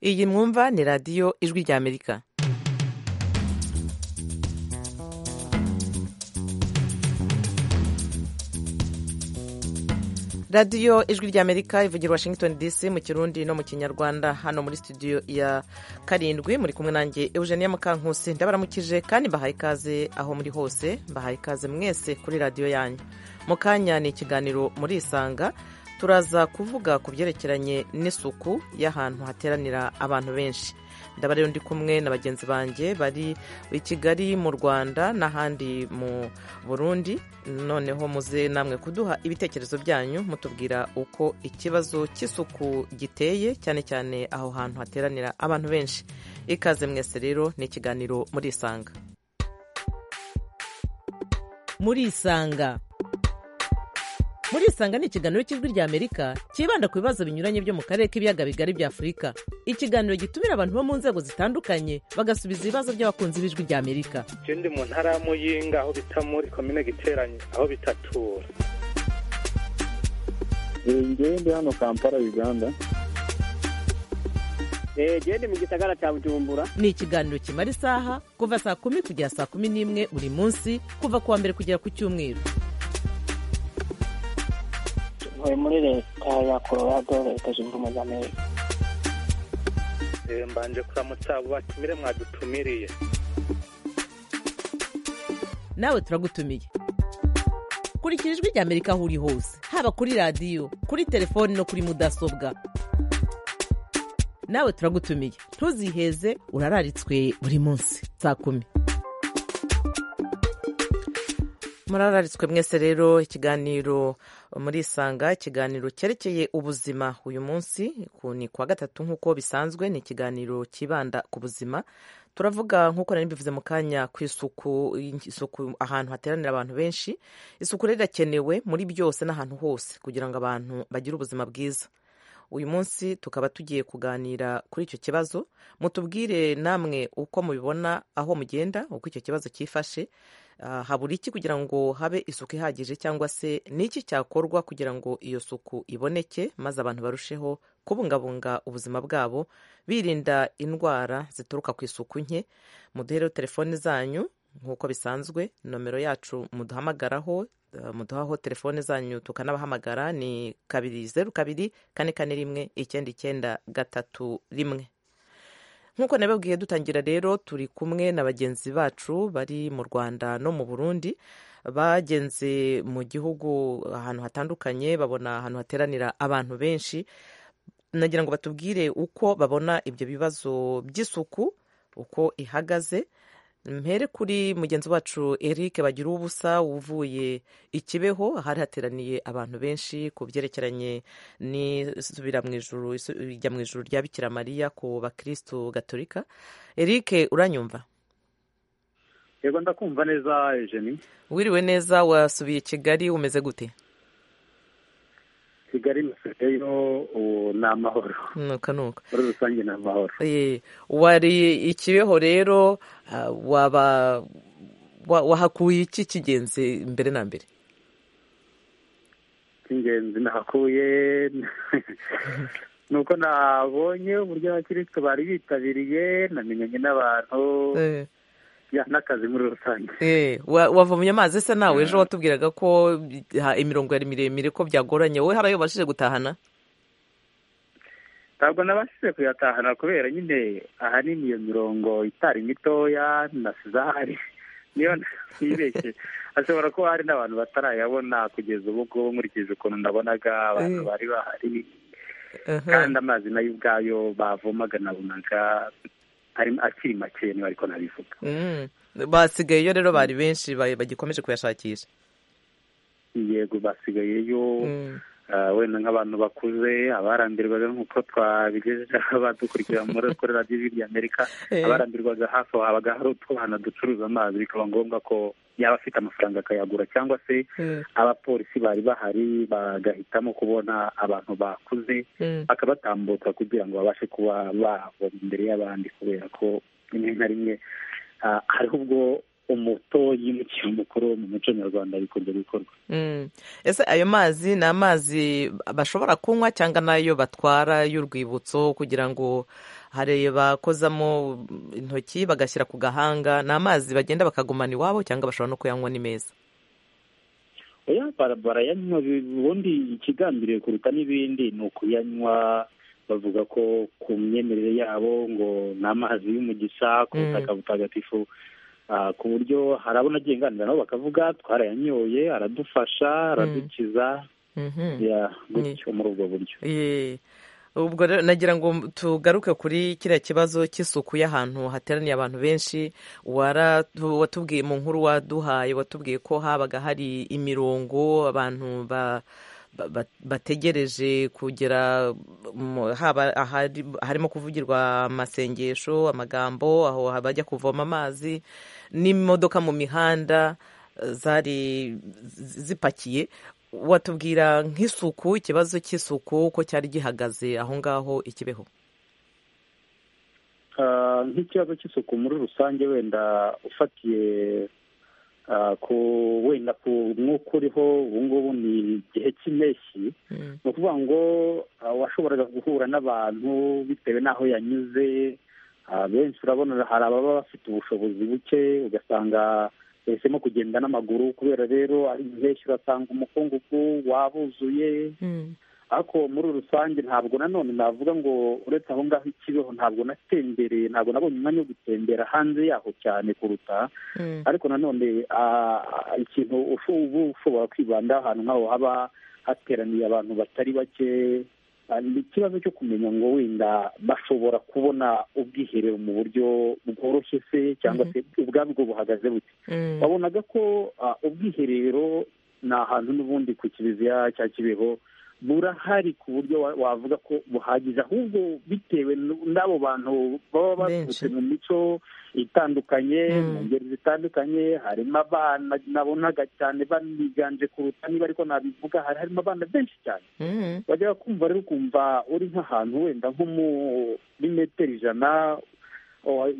iyi mwumva ni radiyo ijwi ry'amerika radiyo ijwi ry'amerika ivugira washington dc mu kirundi no mu kinyarwanda hano muri studio ya karindwi muri kumwe nanjye eugenia mukankusi ndabaramukije kandi mbahaye ikaze aho muri hose mbahaye ikaze mwese kuri radiyo yanyu mu kanya ni ikiganiro muri isanga turaza kuvuga ku byerekeranye n'isuku y'ahantu hateranira abantu benshi ndaba rero ndi kumwe na bagenzi banjye bari i kigali mu rwanda n'ahandi mu burundi noneho muze namwe kuduha ibitekerezo byanyu mutubwira uko ikibazo cy'isuku giteye cyane cyane aho hantu hateranira abantu benshi ikaze mwese rero ni ikiganiro muri isanga muri isanga muri isanga ni ikiganiro cy'ijwi ry'amerika cyibanda ku bibazo binyuranye byo mu karere k'ibiyaga bigari bya afurika ikiganiro gitumira abantu bo mu nzego zitandukanye bagasubiza ibibazo by'abakunzi b'ijwi ry'amerika icyo ndi mu ntara y'amuyinga aho bita muri komine giteranye aho bitatura ngende hano kampala uganda genda mu gisagara cya bujumbura ni ikiganiro kimara isaha kuva saa kumi kugera saa kumi n'imwe buri munsi kuva ku wa mbere kugera ku cyumweru ntuye muri leta ya colorado leta zunze ubumwe za amerika mbanje kuramutsa batumire mwadutumiriye nawe turagutumiye kurikira ijwi ry'amerika aho uri hose haba kuri radiyo kuri telefoni no kuri mudasobwa nawe turagutumiye ntuziheze urararitswe buri munsi saa kumi murararitswe mwese rero ikiganiro muri isanga ikiganiro cyerekeye ubuzima uyu munsi ni kuwa gatatu nk'uko bisanzwe ni ikiganiro cyibanda ku buzima turavuga nk'uko nari mbivuze mu kanya ku isuku isuku ahantu hateranira abantu benshi isuku rero irakenewe muri byose n'ahantu hose kugira ngo abantu bagire ubuzima bwiza uyu munsi tukaba tugiye kuganira kuri icyo kibazo mutubwire namwe uko mubibona aho mugenda uko icyo kibazo cyifashe habura iki kugira ngo habe isuku ihagije cyangwa se n'iki cyakorwa kugira ngo iyo suku iboneke maze abantu barusheho kubungabunga ubuzima bwabo birinda indwara zituruka ku isuku nke muduhere telefoni zanyu nk'uko bisanzwe nomero yacu muduhamagaraho muduhaho telefoni zanyu tukanabahamagara ni kabiri zeru kabiri kane kane rimwe icyenda icyenda gatatu rimwe nk'uko nababwiye dutangira rero turi kumwe na bagenzi bacu bari mu rwanda no mu burundi bagenze mu gihugu ahantu hatandukanye babona ahantu hateranira abantu benshi nagira ngo batubwire uko babona ibyo bibazo by'isuku uko ihagaze mpere kuri mugenzi wacu eric bagira ubusa uvuye ikibeho hari hateraniye abantu benshi ku byerekeranye n'isubira mu ijuru ijya mu ijuru rya bikira mariya ku bakirisitu gatorika eric uranyumva yego ndakumva neza ejeni wiriwe neza wasubiye kigali umeze gute kigali nasigayeyo ubu ni amahoro nuka nuka muri rusange ni amahoro wari ikibeho rero waba wahakuye iki cy'ingenzi mbere na mbere cy'ingenzi nahakuye ni uko nabonye uburyo abakirisitu bari bitabiriye namenyanye n'abantu n'akazi muri rusange wavomye amazi se nawe ejo watubwiraga ko imirongo yari miremire ko byagoranye wowe hari ayo ubashije gutahana ntabwo nabashije kuyatahana kubera nyine ahanini iyo mirongo itari mitoya nasize ahari niyo ntibeshye hashobora kuba hari n'abantu batarayabona kugeza ubu ngubu nkurikije ukuntu nabonaga abantu bari bahari kandi amazi nayo ubwayo bavomaga nabonaga akiri make niba ariko nabivuga basigayeyo rero bari benshi bagikomeje kuyashakisha yego basigayeyo wenda nk'abantu bakuze abarambirwaga nk'uko twabigejeje badukurikira muri kuri radiyo y'ijwi amerika abarambirwaga hafi aho habaga hari utwana ducuruza amazi bikaba ngombwa ko yaba afite amafaranga akayagura cyangwa se abapolisi bari bahari bagahitamo kubona abantu bakuze bakabatambutsa kugira ngo babashe kuba bavoma imbere y'abandi kubera ko rimwe na rimwe hariho ubwo umutoyi n'umukino mukuru mu muco nyarwanda bikunze gukorwa ese ayo mazi ni amazi bashobora kunywa cyangwa n'ayo batwara y'urwibutso kugira ngo hari bakozamo intoki bagashyira ku gahanga ni amazi bagenda bakagumana iwabo cyangwa bashobora no kuyanywa ni meza oya barayanywa ubundi ikigambiriwe kuruta n'ibindi ni ukuyanywa bavuga ko ku myemerere yabo ngo ni amazi y'umugisa ku butaka butagatifu ku buryo hari abo nagiye nganira nabo bakavuga twarayanyoye aradufasha aradukiza gutyo muri ubwo buryo ubwo rero nagira ngo tugaruke kuri kiriya kibazo cy'isuku y'ahantu hateraniye abantu benshi watubwiye mu nkuru waduhaye watubwiye ko habaga hari imirongo abantu bategereje kugera haba harimo kuvugirwa amasengesho amagambo aho bajya kuvoma amazi n'imodoka mu mihanda zari zipakiye watubwira nk'isuku ikibazo cy'isuku ko cyari gihagaze aho ngaho ikibeho nk'ikibazo cy'isuku muri rusange wenda ufatiye ku wenda ku mwuka uriho ubu ngubu ni igihe cy'impeshyi ni ukuvuga ngo washoboraga guhura n'abantu bitewe n'aho yanyuze benshi urabona hari ababa bafite ubushobozi buke ugasanga yahisemo kugenda n'amaguru kubera rero ari henshi urasanga umukungugu wabuzuye ariko muri rusange ntabwo nanone navuga ngo uretse aho ngaho ikibeho ntabwo natembereye ntabwo nabonye umwanya wo gutembera hanze yaho cyane kuruta ariko nanone ikintu uba ushobora kwibanda ahantu nk'aho haba hateraniye abantu batari bake ni ikibazo cyo kumenya ngo wenda bashobora kubona ubwiherero mu buryo bworoshye se cyangwa se ubwabwo buhagaze bute babonaga ko ubwiherero ni ahantu n'ubundi ku kiliziya cya kibeho burahari ku buryo wavuga ko buhagije ahubwo bitewe n'abo bantu baba bavutse mu mico itandukanye mu ngeri zitandukanye harimo abana nabonaga cyane baniganje kuruta niba ariko nabivuga hari harimo abana benshi cyane bajya kumva rero ukumva uri nk'ahantu wenda nko muri metero ijana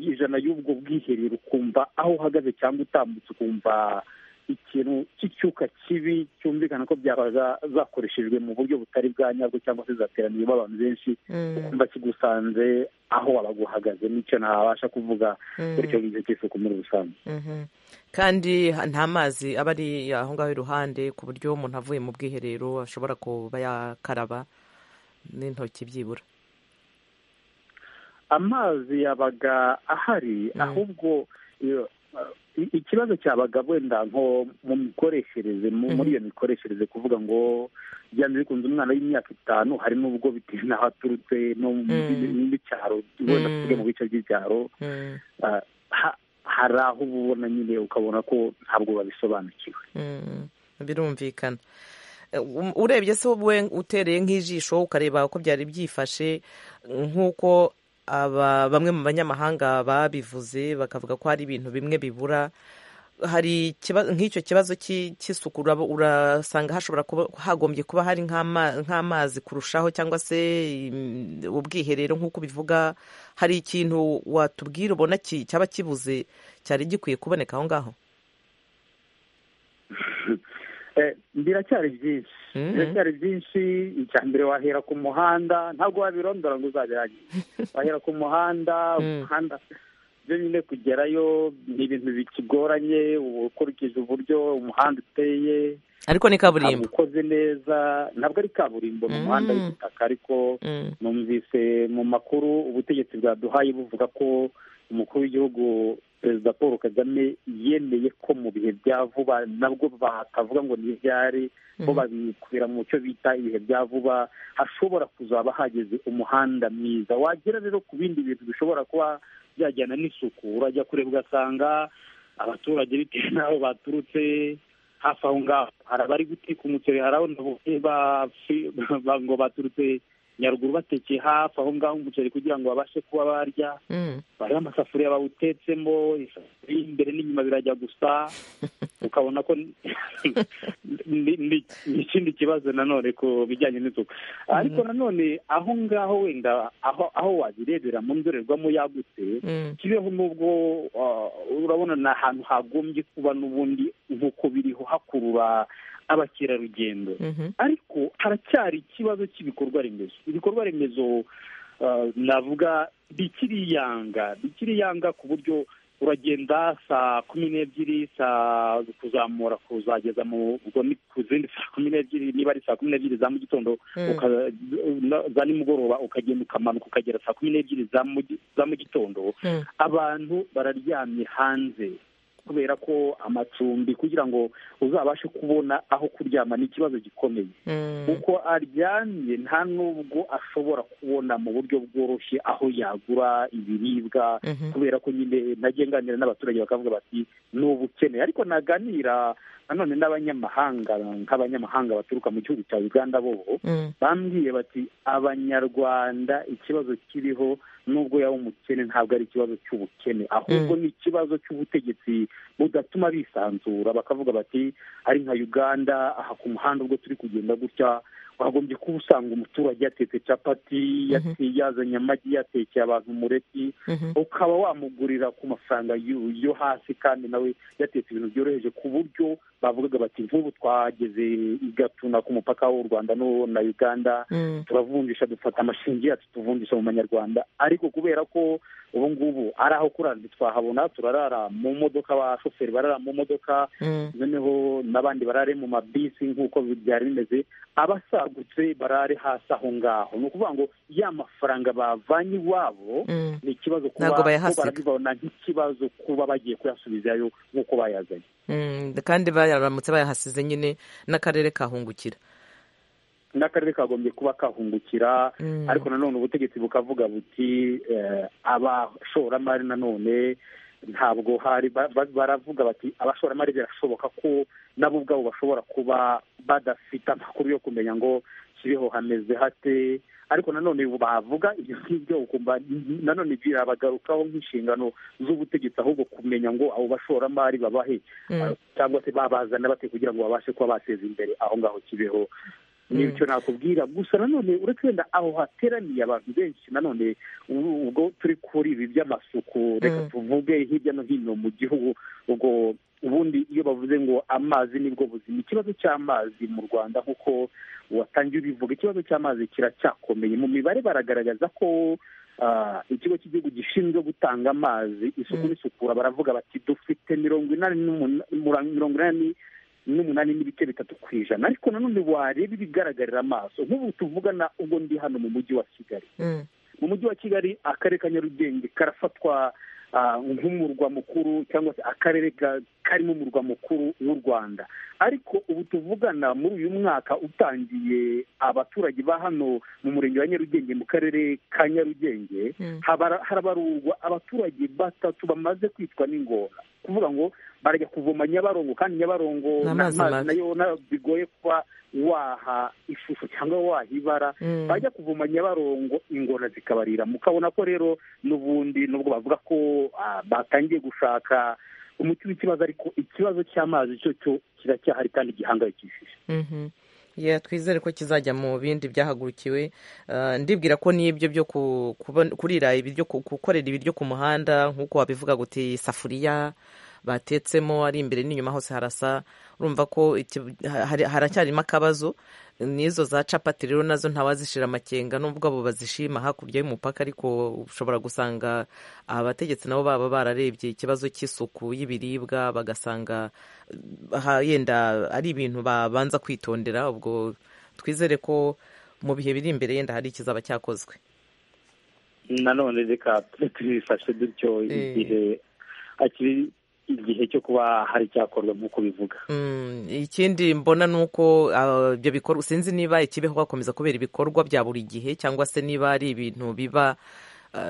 ijana y'ubwo bwiherero ukumva aho uhagaze cyangwa utambutse ukumva ikintu cy'icyuka kibi cyumvikana ko byaba zakoreshejwe mu buryo butari bwa nyabwo cyangwa se zateraniyemo abantu benshi ukumva kigusanze aho wabaga uhagaze n'icyo ntabasha kuvuga bityo ngicyo cy'isuku muri rusange kandi nta mazi aba ari aho ngaho iruhande ku buryo umuntu avuye mu bwiherero ashobora kuba yakaraba n'intoki byibura amazi yabaga ahari ahubwo ikibazo cyabaga wenda nko mu mikoreshereze muri iyo mikoreshereze kuvuga ngo byanze bikunze umwana w'imyaka itanu hari n'ubwo bitewe n'aho aturutse no n'icyaro wenda tuvuge mu bice by'icyaro hari aho uba ubona nyine ukabona ko ntabwo babisobanukiwe birumvikana urebye se wowe utereye nk'ijisho ukareba uko byari byifashe nk'uko aba bamwe mu banyamahanga babivuze bakavuga ko hari ibintu bimwe bibura hari nk'icyo kibazo cy'isuku urasanga hashobora kuba hagombye kuba hari nk'amazi kurushaho cyangwa se ubwiherero nk'uko bivuga hari ikintu watubwira ubona cyaba kibuze cyari gikwiye kuboneka aho ngaho biracyari byinshi biracyari byinshi icya mbere wahera ku muhanda ntabwo wabirondora ngo uzabirangize wahera ku muhanda umuhanda byo nyine kugerayo ni ibintu bikigoranye ukurikije uburyo umuhanda uteye ariko ni kaburimbo ukoze neza ntabwo ari kaburimbo ni umuhanda w'igitaka ariko numvise mu makuru ubutegetsi bwaduhaye buvuga ko umukuru w'igihugu perezida paul kagame yemeye ko mu bihe bya vuba nabwo batavuga ngo ni ibyari bo babikwira mu cyo bita ibihe bya vuba hashobora kuzaba hageze umuhanda mwiza wagera rero ku bindi bintu bishobora kuba byajyana n'isuku urajya kureba ugasanga abaturage bitewe n'aho baturutse hafi aho ngaho hari abari guteka umuceri hari aho ngo baturutse nyaruguru batekeye hafi aho ngaho umuceri kugira ngo babashe kuba barya bariho amasafuriya bawutetsemo isafuriya imbere n'inyuma birajya gusa ukabona ko ni ikindi kibazo nanone ku bijyanye n'isuku ariko nanone aho ngaho wenda aho wabirebera mu ndorerwamo yagutse kibeho n'ubwo urabona ni ahantu hagombye kuba n'ubundi nk'uko biriho hakurura abakerarugendo ariko haracyari ikibazo cy'ibikorwa remezo ibikorwa remezo navuga bikiriyanga bikiriyanga ku buryo uragenda saa kumi n'ebyiri saa kuzamura kuzageza mu ku zindi saa kumi n'ebyiri niba ari saa kumi n'ebyiri za mu gitondo za nimugoroba ukagenda ukamanuka ukagera saa kumi n'ebyiri za mu gitondo abantu bararyamye hanze kubera ko amacumbi kugira ngo uzabashe kubona aho kuryama ni ikibazo gikomeye kuko aryamye nta nubwo ashobora kubona mu buryo bworoshye aho yagura ibiribwa kubera ko nyine nagenganira n'abaturage bakavuga bati ni ubukene ariko naganira nanone n'abanyamahanga nk'abanyamahanga baturuka mu gihugu cya uganda bo bambwiye bati abanyarwanda ikibazo kiriho nubwo yaba umukene ntabwo ari ikibazo cy'ubukene ahubwo ni ikibazo cy'ubutegetsi budatuma bisanzura bakavuga bati ari nka uganda aha ku muhanda ubwo turi kugenda gutya wagombye kuba usanga umuturage yatetse capati yazanye amagi yatekeye abantu umureti ukaba wamugurira ku mafaranga yo hasi kandi nawe yatetse ibintu byoroheje ku buryo bavugaga bati nk'ubu twageze igatuna ku mupaka w'u rwanda na uganda turavunjisha dufata amashingi yacu tuvunjisha mu manyarwanda ariko kubera ko ubu ngubu ari aho kurara twahabona turarara mu modoka abashoferi barara mu modoka noneho n'abandi barare mu mabisi nk'uko byari bimeze abasagutse barare hasi aho ngaho ni ukuvuga ngo ya mafaranga bavanye iwabo ni ikibazo kuba barabibona nk'ikibazo kuba bagiye kuyasubizayo nk'uko bayazanye kandi baramutse bayahasize nyine n'akarere kahungukira n'akarere kagombye kuba kahungukira ariko nanone ubutegetsi bukavuga buti abashoramari nanone ntabwo hari baravuga bati abashoramari birashoboka ko nabo ubwabo bashobora kuba badafite amakuru yo kumenya ngo kibeho hameze hate ariko nanone bavuga ibyo ngibyo ukumva nanone birabagarukaho nk'inshingano z'ubutegetsi ahubwo kumenya ngo abo bashoramari babahe cyangwa se babazana bate kugira ngo babashe kuba bateza imbere aho ngaho kibeho ni icyo nakubwira gusa nanone uretse wenda aho hateraniye abantu benshi nanone ubwo turi kuri ibi by'amasuku reka tuvuge hirya no hino mu gihugu ubwo ubundi iyo bavuze ngo amazi nibwo buzima ikibazo cy'amazi mu rwanda nk'uko watangiye ubivuga ikibazo cy'amazi kiracyakomeye mu mibare baragaragaza ko ikigo cy'igihugu gishinzwe gutanga amazi isuku n'isukura baravuga bati dufite mirongo inani mirongo inani n'umunani n'ibice bitatu ku ijana ariko nanone wareba ibigaragarira amaso nk'ubu tuvugana ubwo ndi hano mu mujyi wa kigali mu mujyi wa kigali akarere ka nyarugenge karafatwa nk'umurwa mukuru cyangwa se akarere karimo umurwa mukuru w'u rwanda ariko ubu tuvugana muri uyu mwaka utangiye abaturage ba hano mu murenge wa nyarugenge mu karere ka nyarugenge harabarurwa abaturage batatu bamaze kwitwa n'ingona kuvuga ngo barajya kuvoma nyabarongo kandi nyabarongo n'amazi nayo bigoye kuba waha ishusho cyangwa waha ibara bajya kuvoma nyabarongo ingona zikabarira mukabona ko rero n'ubundi nubwo bavuga ko batangiye gushaka umuti w'ikibazo ariko ikibazo cy'amazi cyo cyo kiracyahari kandi gihangayikishije twizere ko kizajya mu bindi byahagurukiwe ndibwira ko n'ibyo byo kurira ibiryo gukorera ibiryo ku muhanda nk'uko wabivuga guti isafuriya batetsemo ari imbere n'inyuma hose harasa urumva ko haracyarimo akabazo n'izo za capati rero nazo ntawazishira amakenga n'ubwo abo bazishima hakurya y'umupaka ariko ushobora gusanga abategetsi nabo baba bararebye ikibazo cy'isuku y'ibiribwa bagasanga yenda ari ibintu babanza kwitondera ubwo twizere ko mu bihe biri imbere yenda hari ikizaba cyakozwe nanone reka tubifashe dutyo igihe hakiri igihe cyo kuba hari icyakorwa nk'uko bivuga ikindi mbona ni uko ibyo bikorwa sinzi niba ikibeho bakomeza kubera ibikorwa bya buri gihe cyangwa se niba ari ibintu biba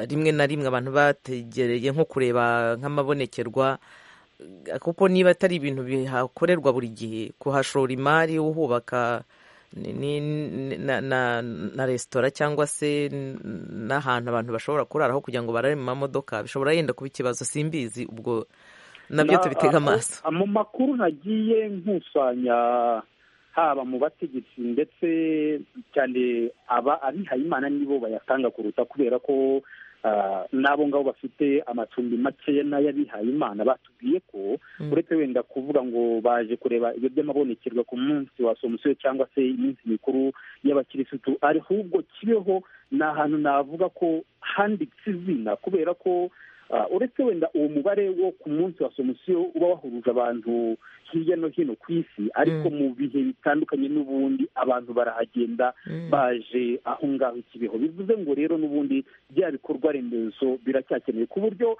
rimwe na rimwe abantu bategereye nko kureba nk'amabonekerwa kuko niba atari ibintu bihakorerwa buri gihe kuhashora imari uhubaka na resitora cyangwa se n'ahantu abantu bashobora kuraraho kugira ngo barare mu mamodoka bishobora yenda kuba ikibazo simbizi ubwo nabyo tubitega amaso mu makuru nagiye nkusanya haba mu bategetsi ndetse cyane aba abihayimana nibo bayatanga kuruta kubera ko n'abo ngabo bafite amacumbi makeya n'ay'abihaye imana batubwiye ko uretse wenda kuvuga ngo baje kureba ibyo by'amabonekerwa ku munsi wa somusiyo cyangwa se iminsi mikuru y'abakirisitu ahubwo kibeho ni ahantu navuga ko handitse izina kubera ko uretse wenda uwo mubare wo ku munsi wa somusiyo uba wahuruje abantu hirya no hino ku isi ariko mu bihe bitandukanye n'ubundi abantu barahagenda baje aho ngaho ikibeho bivuze ngo rero n'ubundi bya bikorwa remezo biracyakenewe ku buryo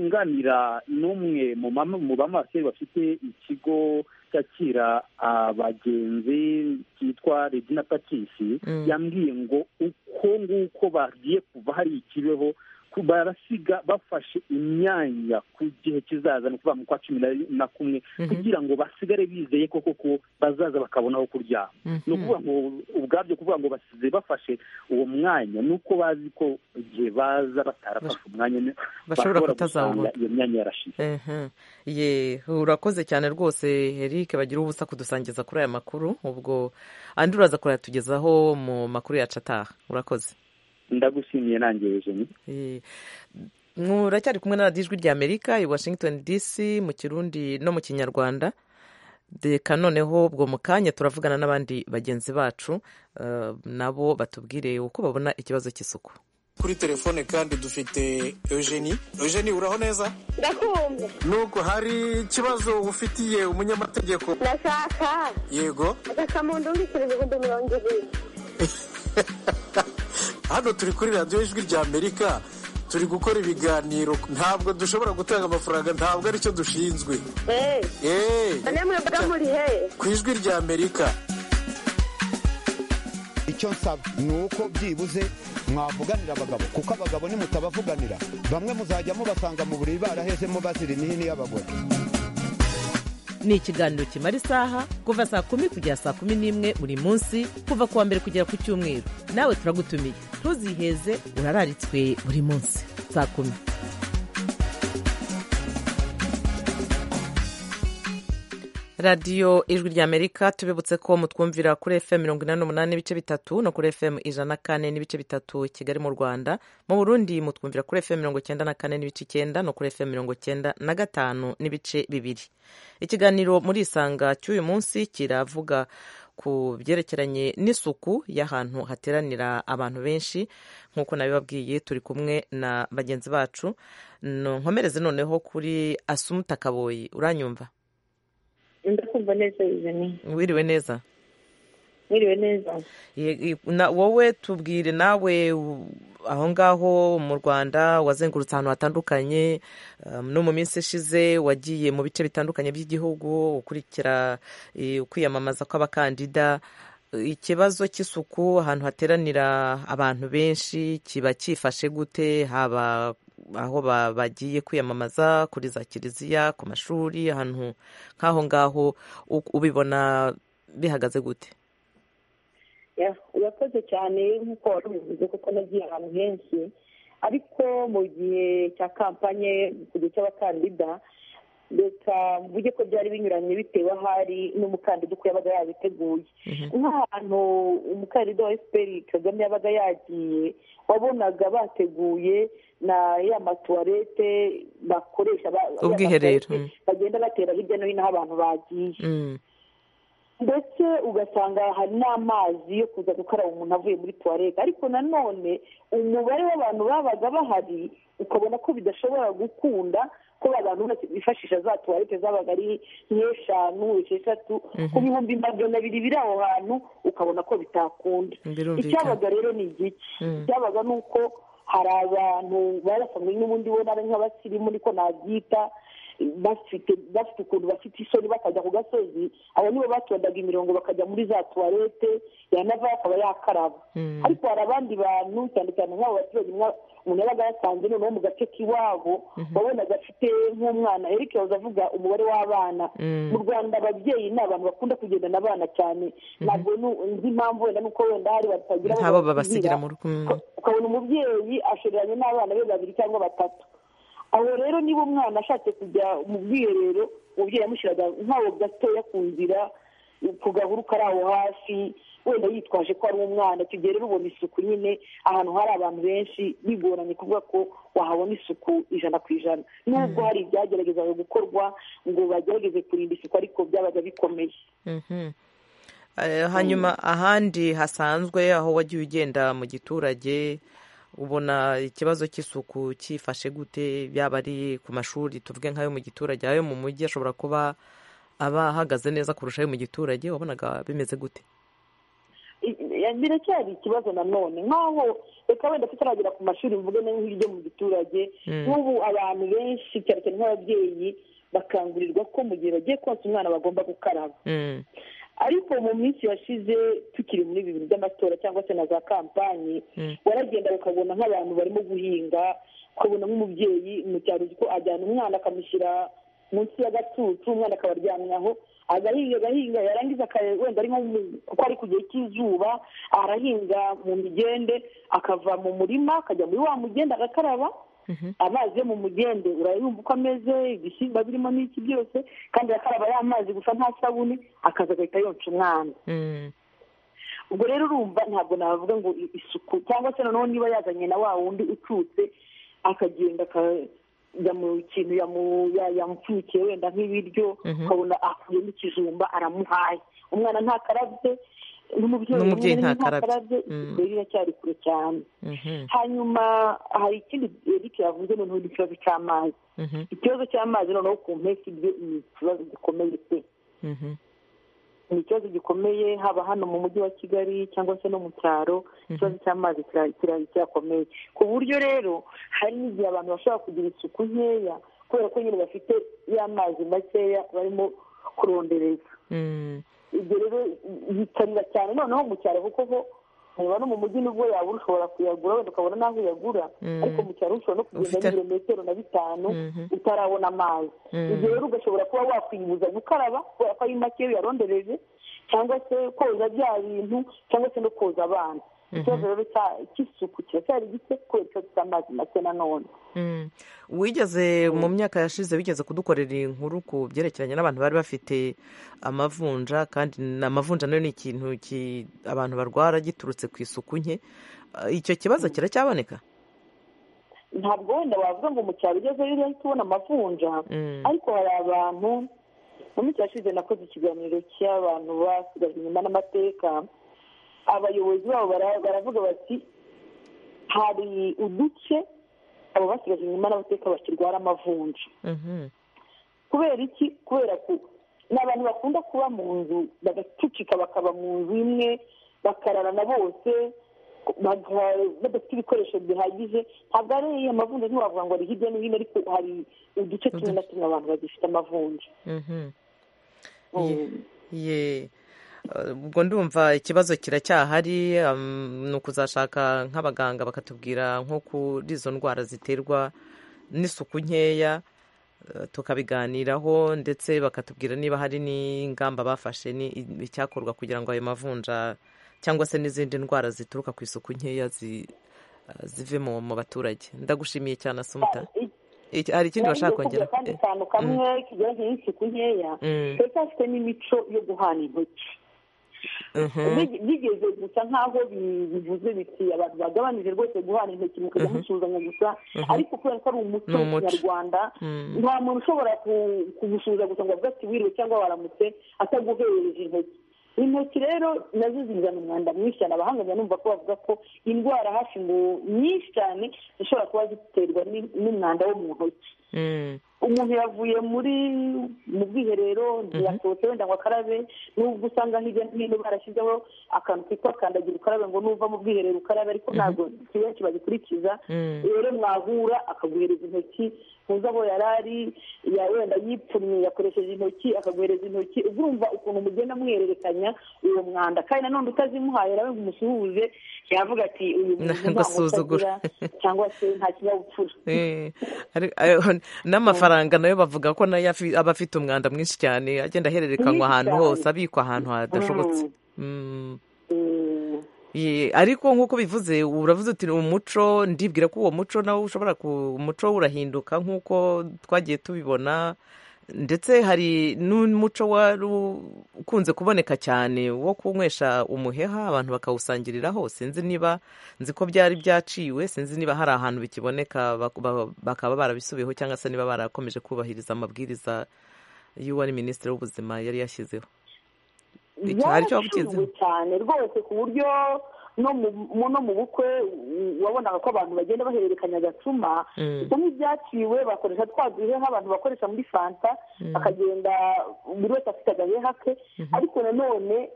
nganira n'umwe mu bamaseri bafite ikigo cyakira abagenzi cyitwa regina patisi yambwiye ngo uko nguko bagiye kuva hari ikibeho barasiga bafashe imyanya ku gihe kizaza ni ukuvuga mu kwa cumi na kumwe kugira ngo basigare bizeye ko koko bazaza bakabona aho kuryama ni ukuvuga ngo ubwabyo kuvuga ngo basize bafashe uwo mwanya ni uko bazi ko igihe baza batarafashe umwanya bashobora kutazawubona iyo myanya yarashize ye urakoze cyane rwose Eric bagira ubusa kudusangiza kuri aya makuru ubwo andi uraza kurayatugezaho mu makuru yacu ataha urakoze ndagushimiye nanjye jeni muracyari kumwe na radiyo ijwi ry'amerika i washington dc mu kirundi no mu kinyarwanda reka noneho ubwo mu kanya turavugana n'abandi bagenzi bacu nabo batubwire uko babona ikibazo cy'isuku kuri telefone kandi dufite eugenie eugenie uraho neza ndakumva nubwo hari ikibazo ufitiye umunyamategeko ndashaka yego agasamundu mbikira ibihumbi mirongo irindwi hano turi kuri radiyo ijwi rya amerika turi gukora ibiganiro ntabwo dushobora gutanga amafaranga ntabwo aricyo dushinzwe ku ijwi rya amerika icyo nsaba ni uko byibuze mwavuganira abagabo kuko abagabo nimutabavuganira bamwe muzajya mubasanga mu buriri barahezemo bazira imihini y'abagore ni ikiganiro kimara isaha kuva saa kumi kugera saa kumi n'imwe buri munsi kuva ku wa mbere kugera ku cyumweru nawe turagutumiye ntuziheze urararitswe buri munsi saa kumi radiyo ijwi ry'amerika tubibutse ko mutwumvira kuri fm mirongo inani n'umunani n'ibice bitatu no kuri fm ijana na kane n'ibice bitatu kigali mu rwanda mu burundi mutwumvira kuri fm mirongo cyenda na kane n'ibice icyenda no kuri fm mirongo cyenda na gatanu n'ibice bibiri ikiganiro muri isanga cy'uyu munsi kiravuga ku byerekeranye n'isuku y'ahantu hateranira abantu benshi nk'uko nabibabwiye turi kumwe na bagenzi bacu nkomereze noneho kuri asumuta kaboyi uranyumva ndakumva neza izini wiriwe neza wiriwe neza wowe tubwire nawe aho ngaho mu rwanda wazengurutse ahantu hatandukanye no mu minsi ishize wagiye mu bice bitandukanye by'igihugu ukurikira ukwiyamamaza kw'abakandida ikibazo cy'isuku ahantu hateranira abantu benshi kiba cyifashe gute haba aho bagiye kwiyamamaza kuri za kiliziya ku mashuri ahantu nk'aho ngaho ubibona bihagaze gute urakoze cyane nk'uko wari ubivuze kuko nagiye ahantu henshi ariko mu gihe cya kampanye ku gihe cy'abakandida reka mvuge ko byari binyuranye bitewe ahari n'umukandida uko yabaga yabiteguye nk'ahantu umukandida wa efuperi kagame yabaga yagiye wabonaga bateguye na ya matuwarete bakoresha ubwiherero bagenda batera hirya no hino aho abantu bagiye ndetse ugasanga hari n'amazi yo kuza gukaraba umuntu avuye muri tuwarete ariko nanone umubare w'abantu babaga bahari ukabona ko bidashobora gukunda ko abantu bifashisha za tuwarete zabaga ari nk'eshanu esheshatu ku bihumbi magana abiri biri aho hantu ukabona ko bitakunda icyabaga rero ni igiki icyabaga ni uko hari abantu barasanzwe n'ubundi bo nk'abasirimu niko nabyita bafite bafite ukuntu bafite isoni bakajya ku gasozi abo nibo batondaga imirongo bakajya muri za tuwarete yanava akaba yakaraba ariko hari abandi bantu cyane cyane nk'abo baturage umuntu yabaga yasanze noneho mu gace k'iwabo wabonaga afite nk'umwana eric yahoze avuga umubare w'abana mu rwanda ababyeyi ni abantu bakunda kugendana abana cyane ntabwo nzi impamvu wenda nuko wenda hari batagira abo babasigira mu rugo ukabona umubyeyi ashoreranye n'abana be babiri cyangwa batatu aho rero niba umwana ashatse kujya mu bwiherero umubyeyi yamushyiraga nk'aho gatoya ku nzira ku gahuru kari aho hafi wenda yitwaje ko ari umwana tugiye rero ubona isuku nyine ahantu hari abantu benshi bigoranye kuvuga ko wahabona isuku ijana ku ijana nubwo hari ibyageragezaga gukorwa ngo bagerageze kurinda isuku ariko byabaga bikomeye hanyuma ahandi hasanzwe aho wagiye ugenda mu giturage ubona ikibazo cy'isuku cyifashe gute yaba ari ku mashuri tuvuge nk'ayo mu giturage ayo mu mujyi ashobora kuba aba ahagaze neza kurusha ayo mu giturage wabonaga bimeze gute biracyari ikibazo nanone nk'aho reka wenda tutaragera ku mashuri mvuge no hirya mu giturage nk'ubu abantu benshi cyane cyane nk'ababyeyi bakangurirwa ko mu gihe bagiye konsa umwana bagomba gukaraba ariko mu minsi yashize tukiri muri ibi bintu by'amatora cyangwa se na za kampanyi waragenda ukabona nk'abantu barimo guhinga ukabona nk'umubyeyi mu cyaro ko ajyana umwana akamushyira munsi y'agatutu umwana akaba aryamye aho agahinga agahinga yarangiza wenda ari nko kuko ari ku gihe cy'izuba arahinga mu migende akava mu murima akajya muri wa mugende agakaraba amazi yo mu mugende urayumva uko ameze ibishyimba birimo n'iki byose kandi arakaraba ya mazi gusa nta sabune akaza agahita yonca umwana ubwo rero urumva ntabwo navuga ngo isuku cyangwa se noneho niba yazanye na wa wundi ucutse akagenda ajya mu kintu yamupfunyikiye wenda nk'ibiryo ukabona akuyemo ikijumba aramuhaye umwana ntakarabye n'umubyeyi ntakarabye biracyari kure cyane hanyuma hari ikindi eric yavuze noneho n'ikibazo cy'amazi ikibazo cy'amazi noneho ku mpeshyi bye ni ikibazo gikomeye pe ni ikibazo gikomeye haba hano mu mujyi wa kigali cyangwa se no mu cyaro ikibazo cy'amazi kirakomeye ku buryo rero hari n'igihe abantu bashobora kugira isuku nkeya kubera ko nyine bafite y'amazi makeya barimo kurondereza ibyo rero bitarira cyane noneho mu cyaro kuko ho niba no mu mujyi nibwo yabura ushobora kuyagura wenda ukabona n'aho uyagura ariko mu cyaro ushobora no kugenda n'ibirometero na bitanu utarabona amazi ibyo rero ugashobora kuba wakwibuza gukaraba kubera ko ari make yarondereje cyangwa se koza bya bintu cyangwa se no koza abana ikibazo rero cy'isuku kiracyari gike kubera ikibazo cy'amazi make nanone wigeze mu myaka yashize wigeze kudukorera inkuru ku byerekeranye n'abantu bari bafite amavunja kandi amavunja nayo ni ikintu abantu barwara giturutse ku isuku nke icyo kibazo kiracyaboneka ntabwo wenda wavuga ngo mu cyaro ugezeyo uhita ubona amavunja ariko hari abantu mu minsi yashize nakoze ikiganiro cy'abantu basigajwe inyuma n'amateka abayobozi babo baravuga bati hari uduce abo basigaje inyuma n'abateka bakirwara amavunja kubera iki kubera ko ni abantu bakunda kuba mu nzu bagacucika bakaba mu nzu imwe bakararana bose badafite ibikoresho bihagije ntabwo ari amavunja ntiwavuga ngo ari hirya no hino ariko hari uduce tumwe na tumwe abantu bagifite amavunja ubwo ndumva ikibazo kiracyahari ni ukuzashaka nk'abaganga bakatubwira nko kuri izo ndwara ziterwa n'isuku nkeya tukabiganiraho ndetse bakatubwira niba hari n'ingamba bafashe icyakorwa kugira ngo ayo mavunja cyangwa se n'izindi ndwara zituruka ku isuku nkeya zive mu baturage ndagushimiye cyane asumuta hari ikindi bashaka kongera kandi akantu kamwe kigeranye n'isuku nkeya tuba dufite n'imico yo guhana intoki bigeze gusa nk'aho bivuze biti abantu bagabanije rwose guhana intoki mukajya musuhuzanya gusa ariko kubera ko ari umuco nyarwanda nta muntu ushobora kugusuhuza gusa ngo avuge ati wiriwe cyangwa waramutse ataguhereje intoki intoki rero nazo zizana umwanda mwinshi cyane abahanga numva ko bavuga ko indwara hafi ngo nyinshi cyane zishobora kuba ziterwa n'umwanda wo mu ntoki umuntu yavuye muri mu bwiherero ntiyasohotse wenda ngo akarabe nubwo usanga hirya no hino barashyizeho akantu kitwa kandagira ukarabe ngo nuva mu bwiherero ukarabe ariko ntabwo benshi bagikurikiza rero mwahura akaguhereza intoki ntuza aho yari ari wenda yipfumye yakoresheje intoki akaguhereza intoki urumva ukuntu mugenda muhererekanya uwo mwanda kandi nanone utazimuhaye nawe ngo umusuhuze yavuga ati uyu muntu ntabwo utagira cyangwa se nta kinyabupfura n'amafaranga nayo bavuga ko nayo aba afite umwanda mwinshi cyane agenda ahererekanywa ahantu hose abikwa ahantu hadashobotse ariko nk'uko bivuze uravuze uti umuco ndibwira ko uwo muco nawo ushobora umuco urahinduka nk'uko twagiye tubibona ndetse hari n'umuco wari ukunze kuboneka cyane wo kunywesha umuheha abantu bakawusangiriraho sinzi niba nzi ko byari byaciwe sinzi niba hari ahantu bikiboneka bakaba barabisubiyeho cyangwa se niba barakomeje kubahiriza amabwiriza y'uwari minisitiri w'ubuzima yari yashyizeho yaraciwe cyane rwose ku buryo no mu bukwe wabonaga ko abantu bagenda bahererekanya agacuma bimwe byaciwe bakoresha twa duheha abantu bakoresha muri fanta bakagenda buri wese afite agaheha ke ariko nanone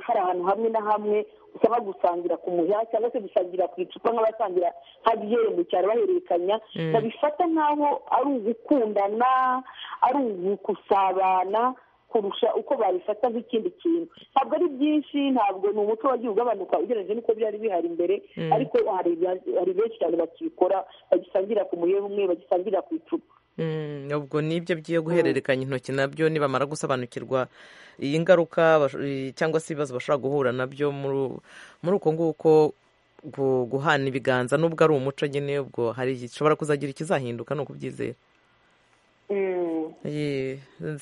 hari ahantu hamwe na hamwe usaba gusangira ku muheha cyangwa se gusangira ku icupa nk'abasangira nka byere mu cyaro bahererekanya babifata nk'aho ari ugukundana ari ugusabana kurusha uko babifata nk'ikindi kintu ntabwo ari byinshi ntabwo ni umuco wagiye ugabanuka ugereranyije n'uko byari bihari imbere ariko hari benshi cyane bakibikora bagisangira ku muheha umwe bagisangira ku icupa ubwo nibyo byo guhererekanya intoki nabyo nibamara gusobanukirwa iyi ngaruka cyangwa se ibibazo bashobora guhura nabyo muri uko nguko guhana ibiganza n'ubwo ari umuco nyine ubwo hari gishobora kuzagira ikizahinduka ni ukubyizera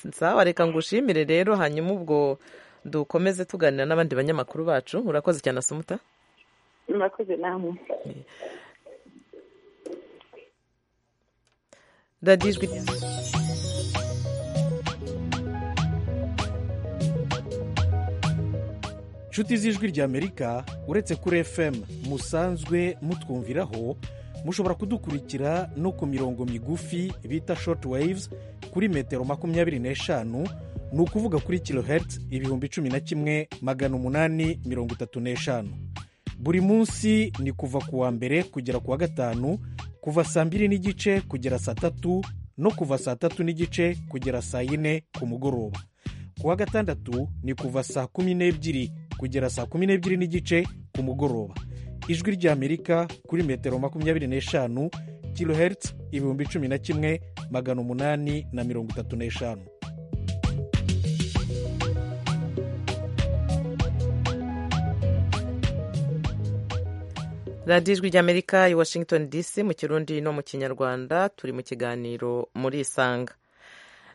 nsaba reka ngushimire rero hanyuma ubwo dukomeze tuganira n'abandi banyamakuru bacu urakoze cyane asumuta murakoze namwe radiyo ijwi inshuti z'ijwi ry'amerika uretse kuri fm musanzwe mutwumviraho mushobora kudukurikira no ku mirongo migufi bita shoti wayivuzi kuri metero makumyabiri n'eshanu ni ukuvuga kuri kilohertz ibihumbi cumi na kimwe magana umunani mirongo itatu n'eshanu buri munsi ni kuva ku wa mbere kugera ku wa gatanu kuva saa mbiri n'igice kugera saa tatu no kuva saa tatu n'igice kugera saa yine ku mugoroba ku wa gatandatu ni kuva saa kumi n'ebyiri kugera saa kumi n'ebyiri n'igice ku mugoroba ijwi ry'amerika kuri metero makumyabiri n'eshanu kilohertz ibihumbi cumi na kimwe magana umunani na mirongo itatu n'eshanu radiyo ijwi ry'amerika i washington dc mu kirundi no mu kinyarwanda turi mu kiganiro muri isanga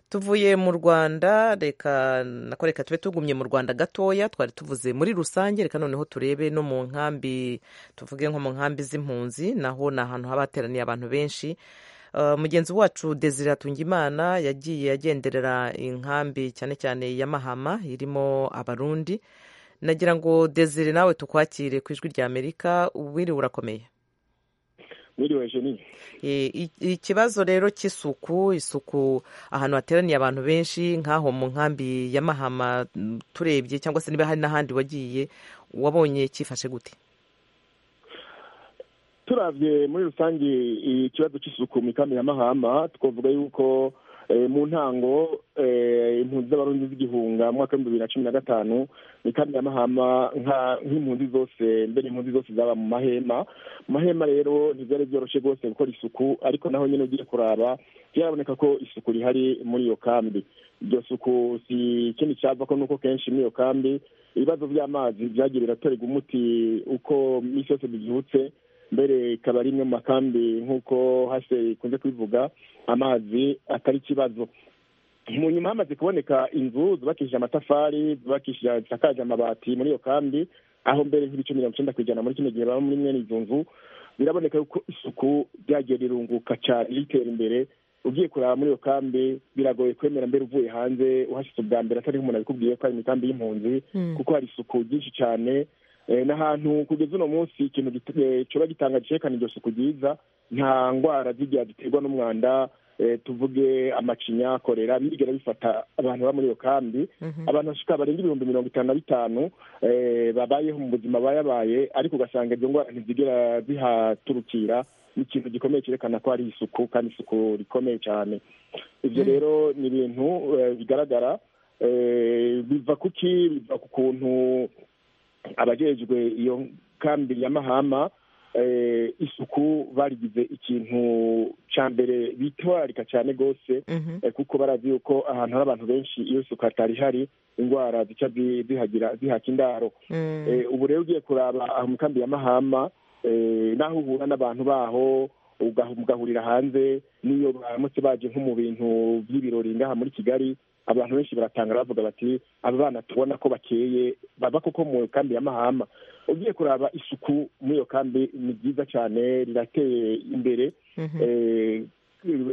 tuvuye mu rwanda reka nako reka tube tugumye mu rwanda gatoya twari tuvuze muri rusange reka noneho turebe no mu nkambi tuvuge nko mu nkambi z'impunzi naho ni ahantu haba hateraniye abantu benshi mugenzi wacu desire atungimana yagiye agenderera inkambi cyane cyane ya mahama irimo abarundi nagira ngo desire nawe tukwakire ku ijwi rya amerika wiriwe urakomeye ikibazo rero cy'isuku isuku ahantu hateraniye abantu benshi nk'aho mu nkambi ya mahama turebye cyangwa se niba hari n'ahandi wagiye wabonye cyifashe gute turabye muri rusange ikibazo cy'isuku mu ikambi ya mahama twavuga yuko mu ntango impunzi z'abarundi z'igihunga mu mwaka w'ibihumbi bibiri na cumi na gatanu ni kandi ya mahama nk'impunzi zose mbere impunzi zose zaba mu mahema mu mahema rero ntibyari byoroshye rwose gukora isuku ariko naho nyine ugiye kuraba byaraboneka ko isuku rihari muri iyo kambi iryo suku si ikindi cyava ko nuko kenshi muri iyo kambi ibibazo by'amazi byagiye biratorerwa umuti uko iminsi yose bivutse mbere ikaba ari imwe mu makambi nk'uko hase ikunze kubivuga amazi atari ikibazo mu nyuma hamaze kuboneka inzu zubakishije amatafari zisakaje amabati muri iyo kambi aho mbere nk'ibice mirongo icyenda ku ijana muri kino gihe baba muri mwene izo nzu biraboneka yuko isuku ryagiye rirunguka cyane ritera imbere ugiye kureba muri iyo kambi biragoye kwemera mbere uvuye hanze uhashyize ubwa mbere atari nk'umuntu abikubwiye ko ari mu ikambi y'impunzi kuko hari isuku ryinshi cyane n'ahantu kugeza uno munsi ikintu kiba gitanga cyerekana iryo suku ryiza nta ndwara z'igihe ziterwa n'umwanda tuvuge amacinya korera bigera bifata abantu baba muri iyo kambi abantu bashika barenga ibihumbi mirongo itanu na bitanu babayeho mu buzima bayabaye ariko ugasanga izo ndwara ntizigera zihaturukira ni ikintu gikomeye cyerekana ko hari isuku kandi isuku rikomeye cyane ibyo rero ni ibintu bigaragara biva kuki biva ku kuntu abajejwe iyo kambi ya mahama isuku barigize ikintu cya mbere bitwararika cyane rwose kuko barazi yuko ahantu hari abantu benshi iyo isuku hatari hari indwara zica zihaka indaro ubu rero ugiye kuraba aho mu kambi ya mahama n'aho uhura n'abantu baho mugahurira hanze n'iyo baramutse baje nko mu bintu by'ibirori ngaha muri kigali abantu benshi baratanga bavuga bati aba bana tubona ko bakeye baba koko mu kambi ya mahama ugiye kuraba isuku muri iyo kambi ni byiza cyane rirateye imbere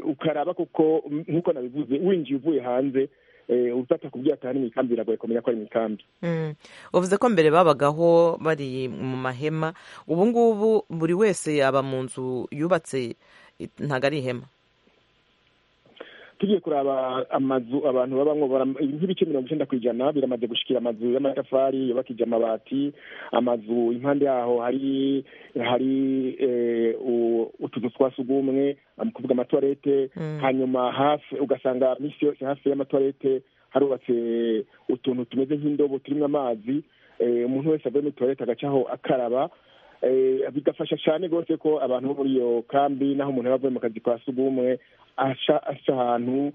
ukaraba kuko nk'uko nabivuze winjiye uvuye hanze utapfa kubwira ati aha ni mu ikambi biragoye kumenya ko ari mu ikambi uvuze ko mbere babagaho bari mu mahema ubu ngubu buri wese yaba mu nzu yubatse ntabwo ari ihema tugiye kuraba amazu abantu babamo nk'ibice mirongo icyenda ku ijana biramaze gushikira amazu y'amatafari yubakije amabati amazu impande yaho hari hari utuzu twa sugumwe kuvuga amatuwarete hanyuma hafi ugasanga minsi yose hafi y'amatuwarete harubatse utuntu tumeze nk'indobo turimo amazi umuntu wese avuye muri tuwarete agacaho akaraba bigafasha cyane rwose ko abantu bo muri iyo kambi n'aho umuntu aba avuye mu kazi kwa sugumwe aca ahantu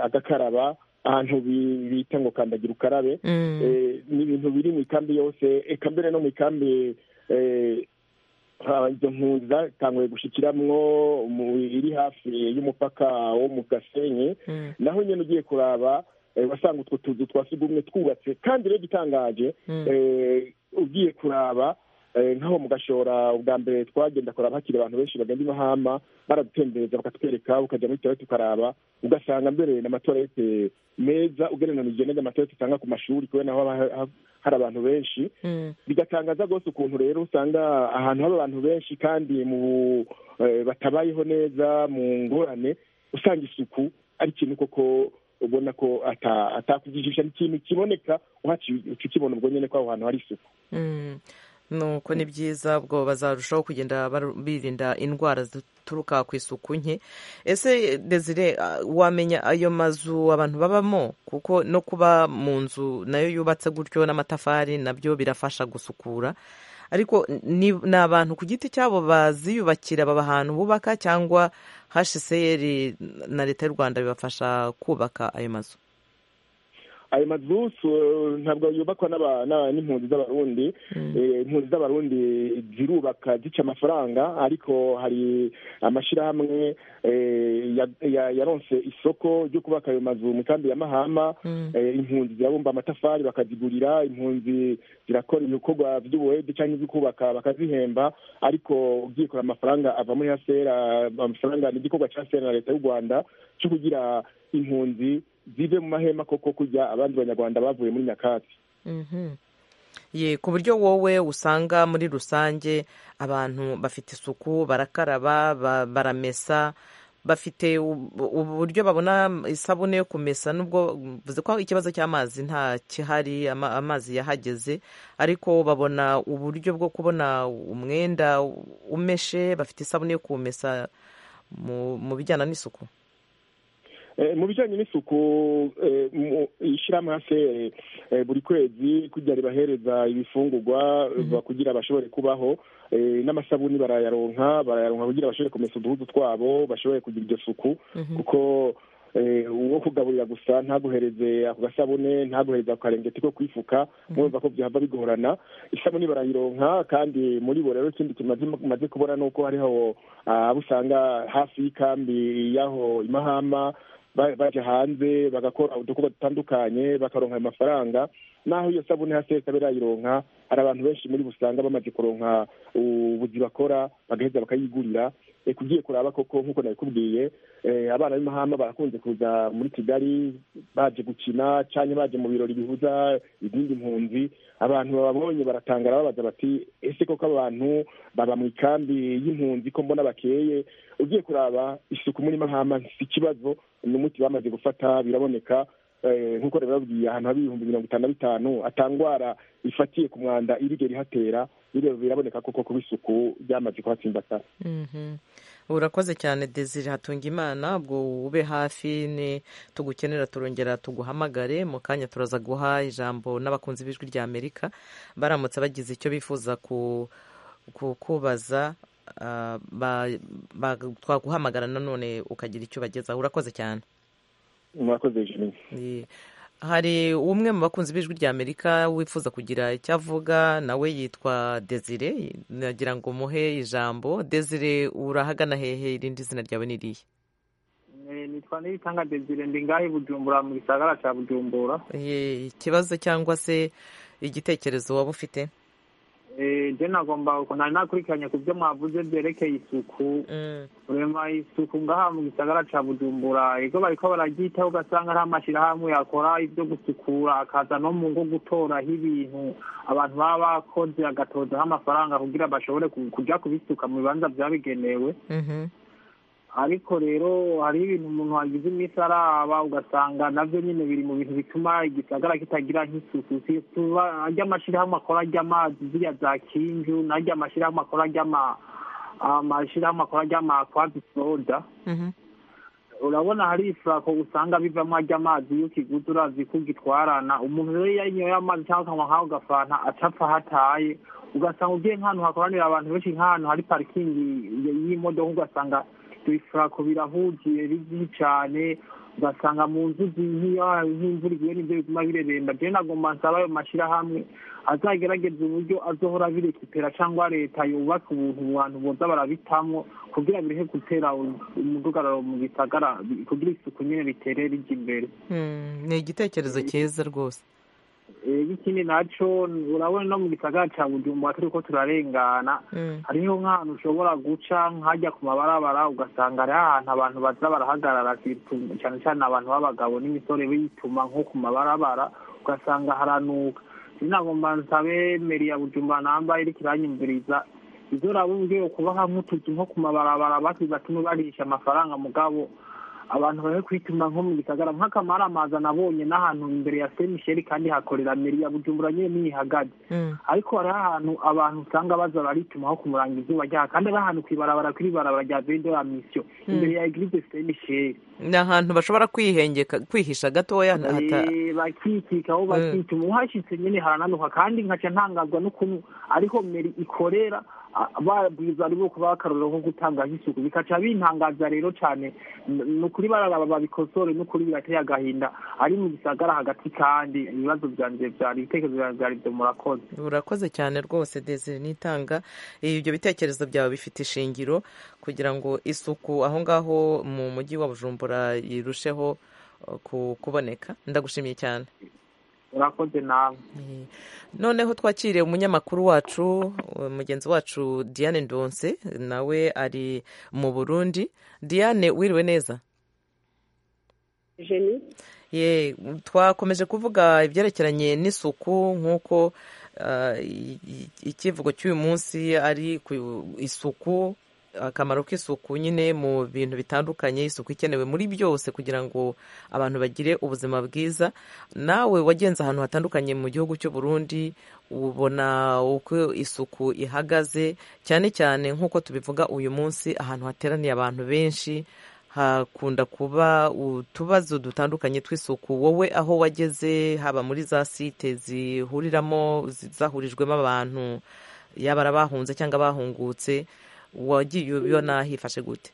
agakaraba ahantu bita ngo kandagira ukarabe ni ibintu biri mu ikambi yose eka mbere no mu ikambi izo mpunzi tanguye gushyikiramo iri hafi y'umupaka wo mu gasenyi naho nyine ugiye kuraba wasanga utwo tuzu twa sugumwe twubatse kandi rero igitangaje ugiye kuraba nk'aho mu gashora ubwa mbere twagenda kuraba hakiri abantu benshi bagenda i mahama baradutembereza bakatwereka ukajya muri tuwarete ukaraba ugasanga mbere ni amatuwarete meza ugereranije n'andi amatuwarete usanga ku mashuri kubera naho hari abantu benshi bigatangaza rwose ukuntu rero usanga ahantu haba abantu benshi kandi mu batabayeho neza mu ngorane usanga isuku ari ikintu koko ubona ko atakujijisha ni ikintu kiboneka uhaciye ukibona ubwo nyine ko aho hantu hari isuku nuko ni byiza ubwo bazarushaho kugenda birinda indwara zituruka ku isuku nke ese desire wamenya ayo mazu abantu babamo kuko no kuba mu nzu nayo yubatse gutyo n'amatafari nabyo birafasha gusukura ariko ni abantu ku giti cyabo baziyubakira baba ahantu bubaka cyangwa hcr na leta y'u rwanda bibafasha kubaka ayo mazu ayo mazu ntabwo yubakwa n'impunzi z'abarundi impunzi z'abarundi zirubaka zica amafaranga ariko hari amashyirahamwe yaronse isoko ryo kubaka ayo mazu mu kambi ya mahama impunzi zirabumba amatafari bakazigurira impunzi zirakora ibikorwa by'ubuhede cyangwa ibyo kubaka bakazihemba ariko ugiye kureba amafaranga ava muri hasera amafaranga ni igikorwa cya hasera na leta y'u rwanda cyo kugira impunzi zive mu mahema koko kujya abandi banyarwanda bavuye muri nyakatsi ye ku buryo wowe usanga muri rusange abantu bafite isuku barakaraba baramesa bafite uburyo babona isabune yo kumesa nubwo bivuze ko ikibazo cy'amazi nta kihari amazi yahageze ariko babona uburyo bwo kubona umwenda umeshe bafite isabune yo kuwumesa mu bijyana n'isuku mu bijyanye n'isuku ishyirahamwe buri kwezi kugira ribahereza ibifungurwa kugira bashobore kubaho n'amasabuni barayaronka barayaronka kugira bashobore kumesa uduhudu twabo bashobore kugira iryo suku kuko uwo kugaburira gusa ntaguhereze ako gasabune ntaguhereze ako karengeti ko kwifuka mwumva ko byaba bigorana isabune barayironka kandi muri bo rero ikindi kimaze kubona ni uko hariho abo usanga hafi y'ikambi y'aho imahama bajya hanze bagakora udukorwa dutandukanye bakaronka ayo mafaranga naho iyo sabune hasi ikaba irayironka hari abantu benshi muri usanga bamaze kuronka ubuzi bakora bagaheza bakayigurira ugiye kuraba koko nk'uko nabikubwiye abana b'imahama barakunze kuza muri kigali baje gukina cyangwa baje mu birori bihuza izindi mpunzi abantu bababonye baratangara babaza bati ese koko abantu baba mu ikambi y'impunzi ko mbona bakeye ugiye kuraba isuku muri mahama si ikibazo ni umuti bamaze gufata biraboneka nk'uko rero babwiye ahantu haba ibihumbi mirongo itanu na bitanu atangwara ifatiye ku mwanda irigera ihatera biraboneka koko kuba isuku ryamaze kuhatsimbatara urakoze cyane desire hatunga imana ubwo ube hafi ni tugukenera turongera tuguhamagare mu kanya turaza guha ijambo n'abakunzi b'ijwi rya amerika baramutse bagize icyo bifuza kukubaza twaguhamagara nanone ukagira icyo ubagezaho urakoze cyane murakoze jimmy hari umwe mu bakunzi b'ijwi rya amerika wifuza kugira icyo avuga nawe yitwa desire nagira ngo muhe ijambo desire urahagana hehe irindi zina ryawe ni irihe nitwa niyitanga desire ndi ngahe bujumbura mu gisagara cya bujumbura ikibazo cyangwa se igitekerezo waba ufite njye nagomba nari nakurikiranye ku byo mwavuze byerekeye isuku urema isuku ngaha mu gisagara cya bujumbura ego bariko bararyitaho ugasanga nta mashyirahamwe yakora ibyo gusukura akaza no mu ngo gutoraho ibintu abantu baba bakoze agatozaho amafaranga kugira bashobore kujya kubisuka mu bibanza byabigenewe ariko rero hari ibintu umuntu wagize iminsi araba ugasanga nabyo nyine biri mu bintu bituma igisagara kitagira nk'isuku ajya amashyirahamwe akora ajy'amazi ziriya za kinju n'ajya amashyirahamwe akora amashyirahamwe akora ajy'amakwazi soda urabona hari ifurako usanga bivamo ajya amazi iyo ukiguze urazi ko ugitwarana umuntu rero iyo ayinyoye amazi cyangwa akanywa nk'aho ugafana acapfa aho ataye ugasanga ugiye nk'ahantu hakoranira abantu benshi nk'ahantu hari parikingi y'imodoka ugasanga ibifurako birahugiye bibi cyane ugasanga mu nzu nk'imvura iguye nibyo biguma bireremba rero nagomba nsaba ayo mashyirahamwe azagerageza uburyo azohora birekipera cyangwa leta yubaka ubuntu abantu boza barabitamo kugira birehe gutera umudugararo mu bisagara kugira isuku nyine bitere rijya imbere ni igitekerezo cyiza rwose ikindi nacyo urabona no mu gisagara cya bujumbura turi ko turarengana hariho nk'ahantu ushobora guca nk'ajya ku mabarabara ugasanga ari ahantu abantu baza barahagarara cyane cyane abantu b'abagabo n'imisore bituma nko ku mabarabara ugasanga haranuka sinagomba nsabe meri ya bujumbura namba iri kiranyumviriza izo uraba uburyo yo kubaha nk'utuzu nko ku mabarabara batuma barisha amafaranga mugabo abantu bari kwituma nko mu gisagara nk'akamara amazi anabonye n'ahantu imbere ya semisheri kandi hakorera meri ya bujumbura nyine n'iyihagaze ariko hariho ahantu abantu usanga baza baritumaho kumuranga izuba ryaha kandi ari ahantu ku ibarabara kuri ibarabara rya vendo ya misiyo imbere ya egirize semisheri ni ahantu bashobora kwihengeka kwihisha gatoya bakikika aho bakituma uhashyitse nyine harananuka kandi nkaca ntangazwa n'ukuntu ariho meri ikorera babwiza ari bo kuba akarorero nko gutangaza isuku bikaca bintangaza rero cyane ni ukuri bararaba babikosore n'ukuri birateye agahinda ari mu gisagara hagati kandi ibibazo byanjye byari ibitekerezo byanjye byari byo murakoze urakoze cyane rwose desire nitanga ibyo bitekerezo byawe bifite ishingiro kugira ngo isuku aho ngaho mu mujyi wa bujumbura irusheho kuboneka ndagushimiye cyane urakoze nawe noneho twakiriye umunyamakuru wacu mugenzi wacu diane ndonse nawe ari mu burundi diane wiriwe neza ye twakomeje kuvuga ibyerekeranye n'isuku nk'uko ikivugo cy'uyu munsi ari isuku akamaro k'isuku nyine mu bintu bitandukanye isuku ikenewe muri byose kugira ngo abantu bagire ubuzima bwiza nawe wagenze ahantu hatandukanye mu gihugu cy'u Burundi ubona uko isuku ihagaze cyane cyane nk'uko tubivuga uyu munsi ahantu hateraniye abantu benshi hakunda kuba utubazo dutandukanye tw'isuku wowe aho wageze haba muri za site zihuriramo zahurijwemo abantu yaba ari abahunze cyangwa abahungutse wagiye ubibona hifashe gute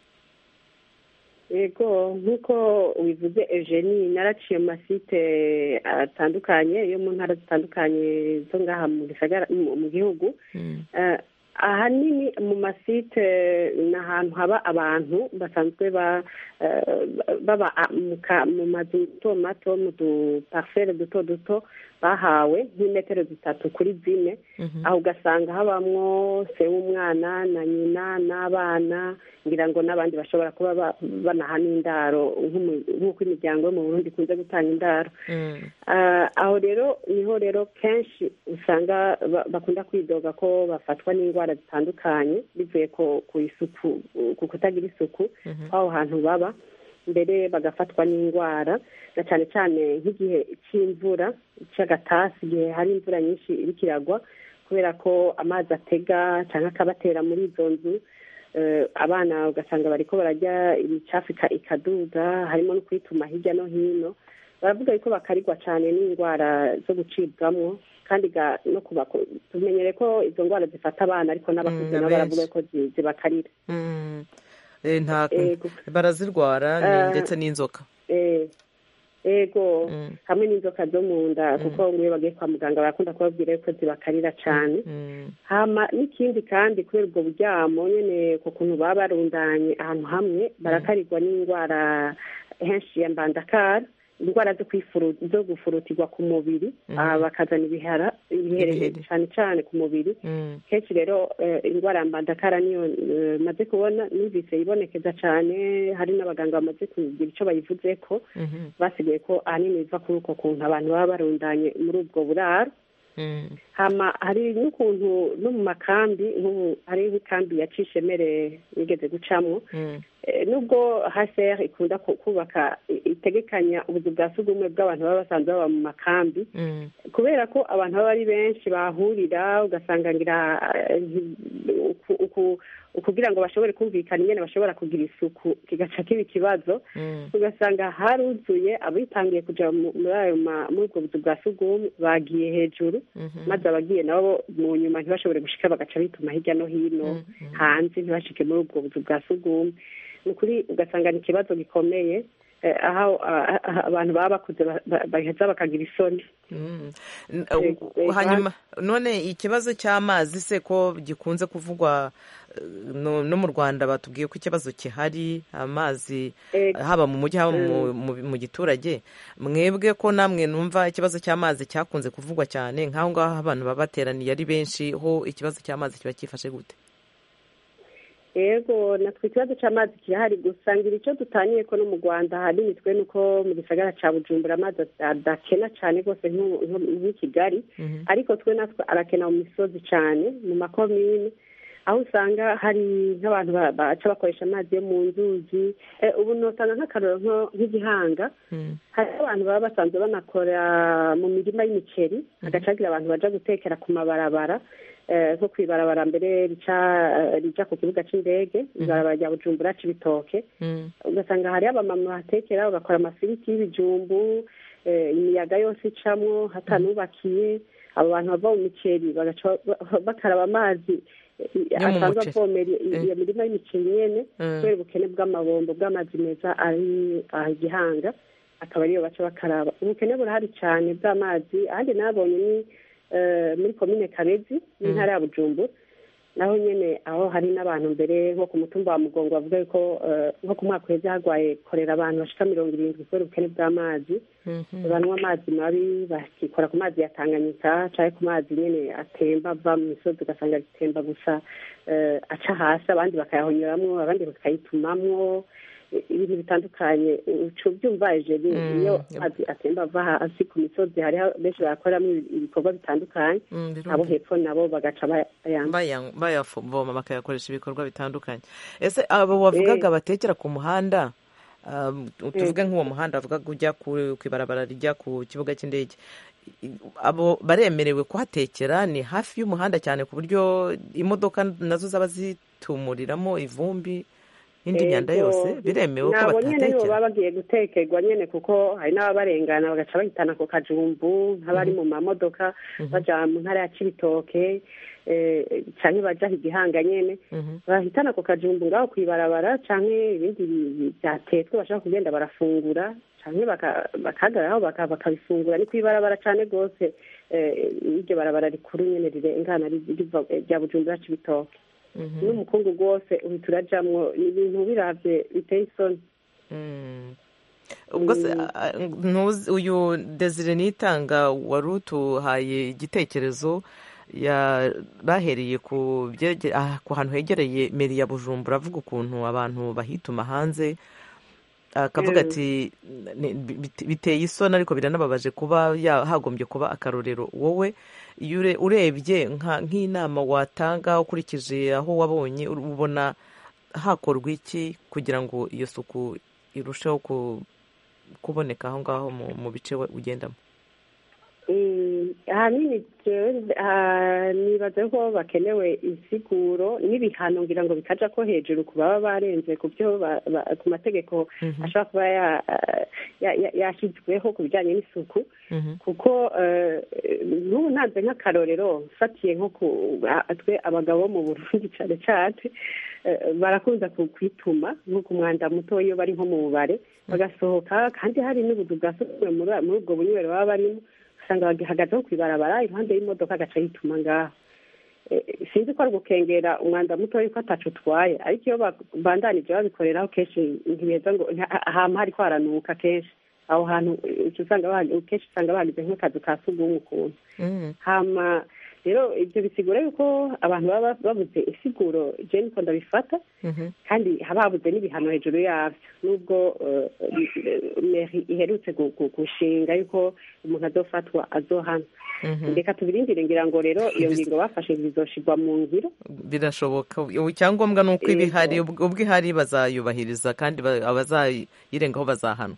yego nk'uko wivuze eugenie naraciye mu masite atandukanye yo mu ntara zitandukanye zo ngaha mu gihugu ahanini mu masite ni ahantu haba abantu basanzwe baba mu mazu mato mato mu dupariferi duto duto bahawe nk'imetero zitatu kuri zine aho ugasanga habamwo se w'umwana na nyina n'abana ngira ngo n'abandi bashobora kuba banaha n'indaro nk'uko imiryango yo mu burundi ikunze gutanga indaro aho rero niho rero kenshi usanga bakunda kwidoga ko bafatwa n'indwara zitandukanye bivuye ku isuku ku kutagira isuku aho hantu baba mbere bagafatwa n'indwara na cyane cyane nk'igihe cy'imvura cy'agatasi igihe hari imvura nyinshi iri kiragwa kubera ko amazi atega cyangwa akabatera muri izo nzu abana ugasanga bari ko barajya imicafu ikaduga harimo no kwituma hirya no hino baravuga yuko bakarigwa cyane n'indwara zo gucibwamo kandi no kuba tumenyere ko izo ndwara zifata abana ariko n'abakuze nabo baravuga ko zibakarira barazirwara ndetse n'inzoka ego hamwe n'inzoka zo mu nda kuko nk'iyo bagiye kwa muganga barakunda kubabwira yuko zibakarira cyane hama n'ikindi kandi kubera ubwo buryamo nyine ku kuntu baba barundanye ahantu hamwe barakarirwa n'indwara henshi ya mbandakara indwara zo gufurutirwa ku mubiri bakazana ibihara ibiherere cyane cyane ku mubiri kenshi rero indwara ya mbandakara niyo maze kubona numvise ibonekeza cyane hari n'abaganga bamaze kugira icyo bayivuze ko basigaye ko ahanini biva kuri uko kuntu abantu baba barundanye muri ubwo buraro hari n'ukuntu no mu makambi nk'ubu hari nk'ikambi ya cishemere yigeze gucamo nubwo hcr ikunda kubaka itegekanya ubuzu bwa sugumwe bw'abantu baba basanzwe baba mu makambi kubera ko abantu baba ari benshi bahurira ugasanganira kugira ngo bashobore kumvikana ingene bashobora kugira isuku kigaca kiba ikibazo ugasanga haruzuye abitangiye kujya muri ubwo buzu bwa sugumwe bagiye hejuru maze abagiye nabo mu nyuma ntibashobore gushika bagaca bituma hirya no hino hanze ntibashike muri ubwo buzu bwa sugumwe ni ukuri ugasanga ni ikibazo gikomeye aho abantu baba bakuze baheza bakagira isoni hanyuma none ikibazo cy'amazi se ko gikunze kuvugwa no mu rwanda batubwiye ko ikibazo gihari amazi haba mu mujyi haba mu giturage mwebwe ko namwe numva ikibazo cy'amazi cyakunze kuvugwa cyane nk'aho ngaho abantu baba bateraniye ari benshi ho ikibazo cy'amazi kiba cyifashe gute yego natwe ikibazo cy'amazi kirahari gusa ngira icyo dutaniye ko no mu rwanda ahanini twe ni uko mu gisagara cya bujumbura amazi adakena cyane rwose nk'i kigali ariko twe natwe arakena mu misozi cyane mu makomine aho usanga hari nk'abantu baca bakoresha amazi yo mu nzuzi ubu ntusanga nk'akaroro nk'igihanga hari abantu baba basanzwe banakora mu mirima y'imiceri hagacagira abantu bajya gutekera ku mabarabara nko ku ibarabara mbere rica ku kibuga cy'indege ibarabara rya bujumbura cy'ibitoke ugasanga hari abamama bahatekera bagakora amafiriti y'ibijumbu imiyaga yose icamo hatanubakiye abo bantu bava mu miceri bakaraba amazi asanzwe avomera iyo mirima y'imiceri nyene kubera ubukene bw'amabombo bw'amazi meza ari igihanga akaba ariyo baca bakaraba ubukene burahari cyane bw'amazi ahandi nabonye ni muri komine kabezi n'intara ya bujumbura naho nyine aho hari n'abantu mbere nko ku mutumba wa mugongo bavuga ko nko ku mwaka uheze harwaye korera abantu bashika mirongo irindwi kubera ubukene bw'amazi banywa amazi mabi bakikora ku mazi ya tanganyika cyangwa ku mazi nyine atemba ava mu misozi ugasanga atemba gusa aca hasi abandi bakayahonyoramo abandi bakayitumamwo ibintu bitandukanye uca ubyumva hejuru iyo atemba ava hasi ku misozi hari benshi barakoramo ibikorwa bitandukanye abo hepfo nabo bagaca bayavoma bakayakoresha ibikorwa bitandukanye ese abo wavugaga batekera ku muhanda tuvuge nk'uwo muhanda bavugaga ujya ku ibarabara rijya ku kibuga cy'indege abo baremerewe kuhatekera ni hafi y'umuhanda cyane ku buryo imodoka nazo zaba zitumuriramo ivumbi indi myanda yose biremewe ko batatekera nibo baba bagiye gutekerwa nyine kuko hari n'ababarengana bagaca bahitana ku kajumbu nk'abari mu mamodoka bajya mu ntara ya cibitoke cyangwa bajya igihanga nyine bahitana ku kajumbu ngaho ku ibarabara cyangwa ibindi byatetswe bashaka kugenda barafungura cyangwa bakahagararaho bakabifungura ni ku ibarabara cyane rwose iryo barabara rikuru nyine rirengana rya bujumbura cibitoke n'umukungu rwose uhita urajyamo ibintu birabye biteye isoni ubwo se uyu desire nitanga wari utuhaye igitekerezo bahereye ku hantu hegereye meri ya bujumbura avuga ukuntu abantu bahituma hanze akavuga ati biteye isoni ariko biranababaje kuba hagombye kuba akarorero wowe urebye nk'inama watanga ukurikije aho wabonye ubona hakorwa iki kugira ngo iyo suku irusheho kuboneka aho ngaho mu bice ugendamo ahanini nibaze ko bakenewe insiguro n'ibihano ngira ngo bikaja ko hejuru ku baba barenze ku byo ku mategeko ashobora kuba yashyizweho ku bijyanye n'isuku kuko n'ubu ntanze nk'akarorero mfatiye nko ku twe abagabo bo mu burundi cyane cyane barakunda kwituma nko ku mwanda muto iyo bari nko mu bubare bagasohoka kandi hari n'ubudu bwa muri ubwo bunywero baba barimo usanga bagihagazeho ku ibarabara impande y'imodoka agaca yituma ngaho sinzi ko ari ugukengera umwanda muto yuko atacu utwaye ariko iyo bandanije babikoreraho kenshi ntibeza ngo ahantu hari kwaranuka kenshi aho hantu kenshi usanga bahageze nk'akazu ka sugumwe ukuntu hama rero ibyo bisigura yuko abantu baba babuze isiguro jeni ko ndabifata kandi haba habuze n'ibihano hejuru yabyo nubwo meri iherutse gushinga yuko umuntu azofatwa azohana reka tubirindire ngira ngo rero iyo ngingo bafashe bizoshirwa mu ngiro birashoboka icyangombwa ni uko ibihari ubwo ihari bazayubahiriza kandi abazayirengaho bazahanwa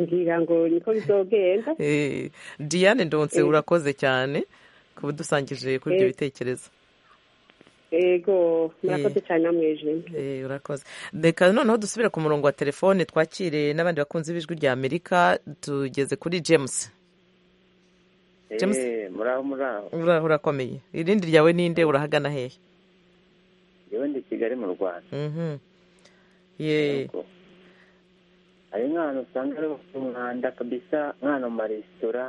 ngira ngo niko bizogenda diane ndonse urakoze cyane kuba udusangije kuri ibyo bitekerezo yego murakoze cyane namwejeje urakoze reka noneho dusubire ku murongo wa telefone twakire n'abandi bakunzi b'ijwi rya amerika tugeze kuri james muraho urakomeye irindi ryawe ninde urahagana hehe yewe ndi kigali mu rwanda yego hari nk'ahantu usanga ari umwanda kabisa nk'ahantu mu maresitora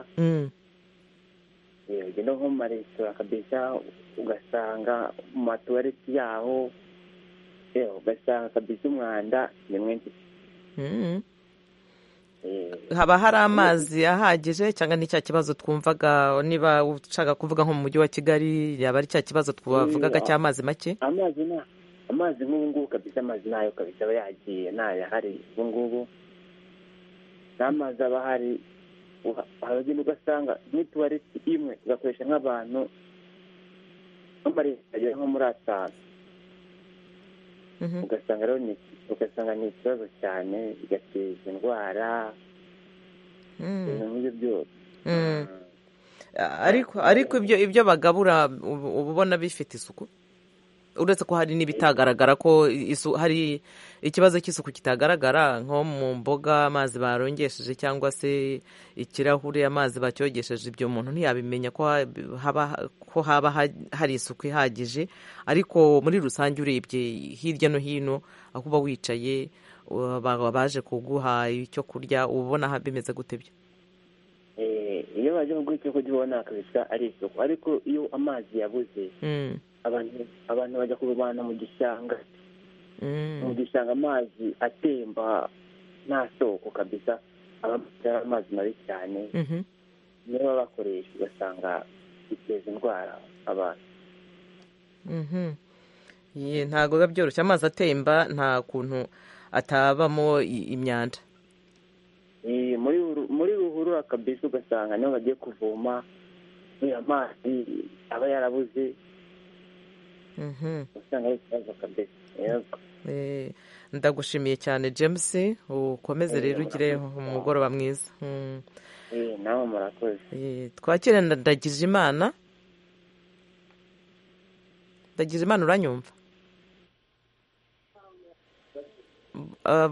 ugenda nko mu maresitora kabisa ugasanga mu matuwareti yaho ugasanga kabisa umwanda ni mwinshi haba hari amazi ahagije cyangwa ni cya kibazo twumvaga niba ushaka kuvuga nko mu mujyi wa kigali yaba ari cya kibazo twavugaga cy'amazi make amazi amazi nk'ubu ngubu kabisa amazi nayo kabisa aba yagiye ntayahari ubu ngubu n'amazi aba ahari haragenda ugasanga n'ituwareti imwe ugakoresha nk'abantu nk'amaresitora agera nko muri atanu ugasanga rero ugasanga ni ikibazo cyane bigateza indwara ibintu nk'ibyo byose ariko ariko ibyo ibyo bagabura uba ubona bifite isuku uretse ko hari n'ibitagaragara ko hari ikibazo cy'isuku kitagaragara nko mu mboga amazi barongesheje cyangwa se ikirahure amazi bacyogesheje ibyo umuntu ntiyabimenya ko haba hari isuku ihagije ariko muri rusange urebye hirya no hino aho uba wicaye baje kuguha icyo kurya uba ubona bimeze gute byo iyo baje kuguha icyo kurya ubona kabisa ari isuku ariko iyo amazi yabuze abantu bajya kurwana mu gishanga mu gishanga amazi atemba nta soko kabisa amazi mabi cyane niyo baba bakoresha ugasanga biteza indwara abantu ntabwo biba byoroshye amazi atemba nta kuntu atabamo imyanda muri ruhurura kabisa ugasanga niyo bagiye kuvoma amazi aba yarabuze ndagushimiye cyane james ukomeze rero ugire umugoroba mwiza nawe murakoze twakire ndagije imana ndagije imana uranyumva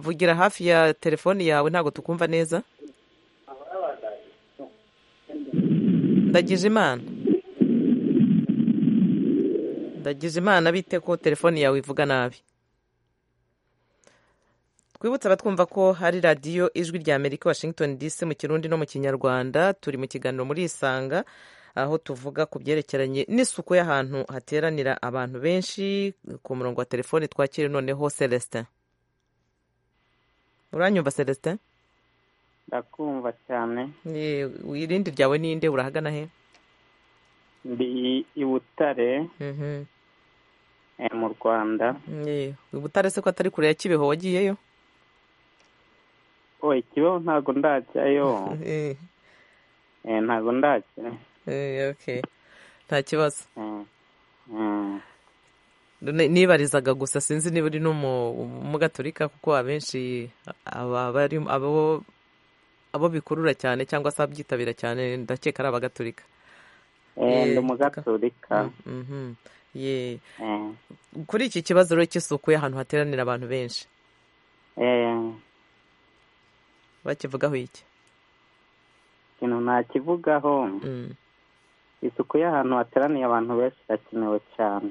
vugira hafi ya telefoni yawe ntabwo tukumva neza ndagije imana ndagize imana bite ko telefoni yawe ivuga nabi twibutse abatwumva ko hari radiyo ijwi rya amerika washington dc mu kirundi no mu kinyarwanda turi mu kiganiro muri isanga aho tuvuga ku byerekeranye n'isuku y'ahantu hateranira abantu benshi ku murongo wa telefoni twakire noneho celestin uranyumva celestin ndakumva cyane irindi ryawe ninde urahagana he ndi i butare mu rwanda i butare se ko atari kure ya kibeho wagiyeyo oye kibeho ntabwo ndajyayo ntabwo ndajya nta kibazo nibarizaga gusa sinzi niba uri n'umugaturika kuko abenshi abo abo bikurura cyane cyangwa se abyitabira cyane ndakeka ari abagatulika ndi umugatulika ye kuri iki kibazo rero cy'isuku y'ahantu hateranira abantu benshi bakivugaho iki ikintu nakivugaho isuku y'ahantu hateraniye abantu benshi irakenewe cyane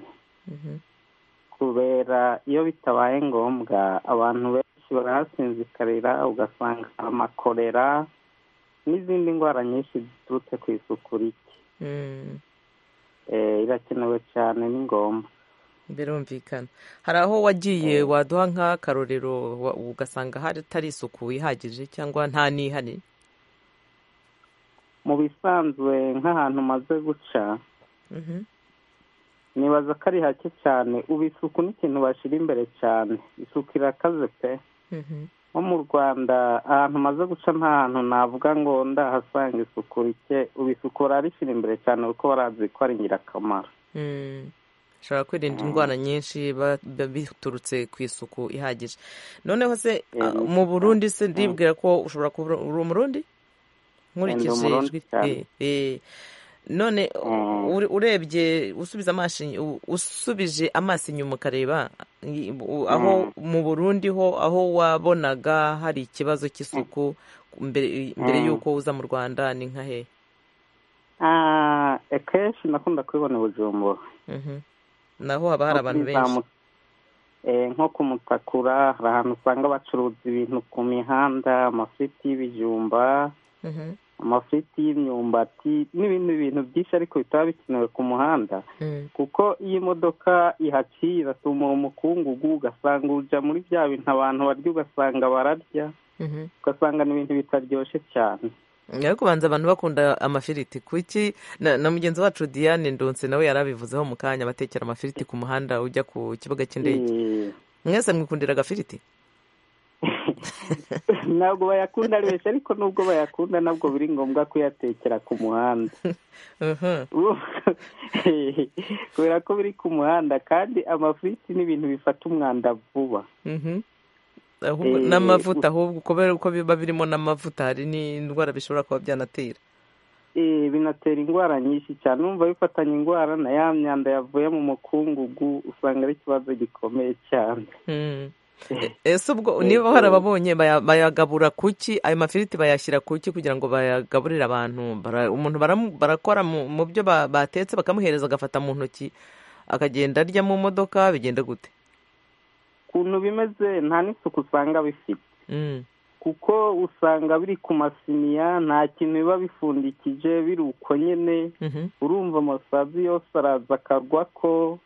kubera iyo bitabaye ngombwa abantu benshi barahasinzikarira ugasanga amakorera n'izindi ndwara nyinshi ziturutse ku isuku rike irakenewe cyane ni ngombwa birumvikana hari aho wagiye waduha nk'akarorero ugasanga hatari isuku ihagije cyangwa nta n'ihari mu bisanzwe nk'ahantu umaze guca nibaza ko ari hake cyane ubu isuku ni ikintu bashyira imbere cyane isuku irakaze pe nko mu rwanda ahantu umaze guca nta hantu navuga ngo ndahasanga isuku rike ubu isuku barabishyira imbere cyane kuko barazi ko ari ingirakamaro bashobora kwirinda indwara nyinshi biturutse ku isuku ihagije noneho se mu burundi se ndibwira ko ushobora kuba uri umurundi nkurikije ijwi none urebye usubiza amaso usubije amaso inyuma ukareba aho mu burundi ho aho wabonaga hari ikibazo cy'isuku mbere y'uko uza mu rwanda ni nka hehe akenshi nakunda kubibona i bujumbura naho haba hari abantu benshi nko ku mutakura hari ahantu usanga bacuruza ibintu ku mihanda amafiriti y'ibijumba amafiriti y'imyumbati n'ibindi bintu byinshi ariko bitaba bikenewe ku muhanda kuko iyo imodoka ihaciye iratumura umukungugu ugasanga ujya muri bya bintu abantu barya ugasanga bararya ugasanga ni ibintu bitaryoshye cyane nyuma kubanza abantu bakunda amafiriti kuki na mugenzi wacu diane ndonse nawe yari abivuzeho mu kanya batekera amafiriti ku muhanda ujya ku kibuga cy'indege mwese mwikundira agafiriti ntabwo bayakunda ari benshi ariko nubwo bayakunda ntabwo biri ngombwa kuyatekera ku muhanda kubera ko biri ku muhanda kandi amafiriti ni ibintu bifata umwanda vuba n'amavuta ahubwo kubera ko biba birimo n'amavuta hari n'indwara bishobora kuba byanatera binatera indwara nyinshi cyane numva bifatanya indwara na ya myanda yavuye mu mukungugu usanga ari ikibazo gikomeye cyane ese ubwo niba harababonye bayagabura kuki ayo mafiriti bayashyira kuki kugira ngo bayagaburire abantu umuntu barakora mu byo batetse bakamuhereza agafata mu ntoki akagenda arya mu modoka bigenda gute ukuntu bimeze nta n'isuku usanga bifite kuko usanga biri ku masiniya nta kintu biba bifundikije biri uko nyine urumva amasazi yose araza akarwa ko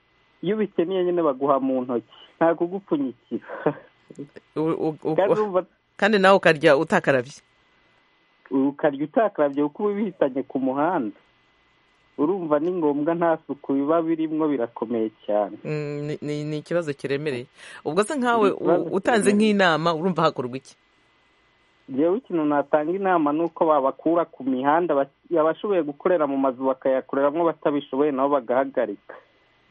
iyo ubikeneye nyine baguha mu ntoki nta kugupfunyikira kandi nawe ukarya utakarabye ukarya utakarabye kuko uba ubihitanye ku muhanda urumva ni ngombwa nta suku biba birimo birakomeye cyane ni ikibazo kiremereye ubwo se nkawe utanze nk'inama urumva hakorwa iki ngewe ikintu natanga inama ni uko babakura ku mihanda abashoboye gukorera mu mazu bakayakoreramo batabishoboye nabo bagahagarika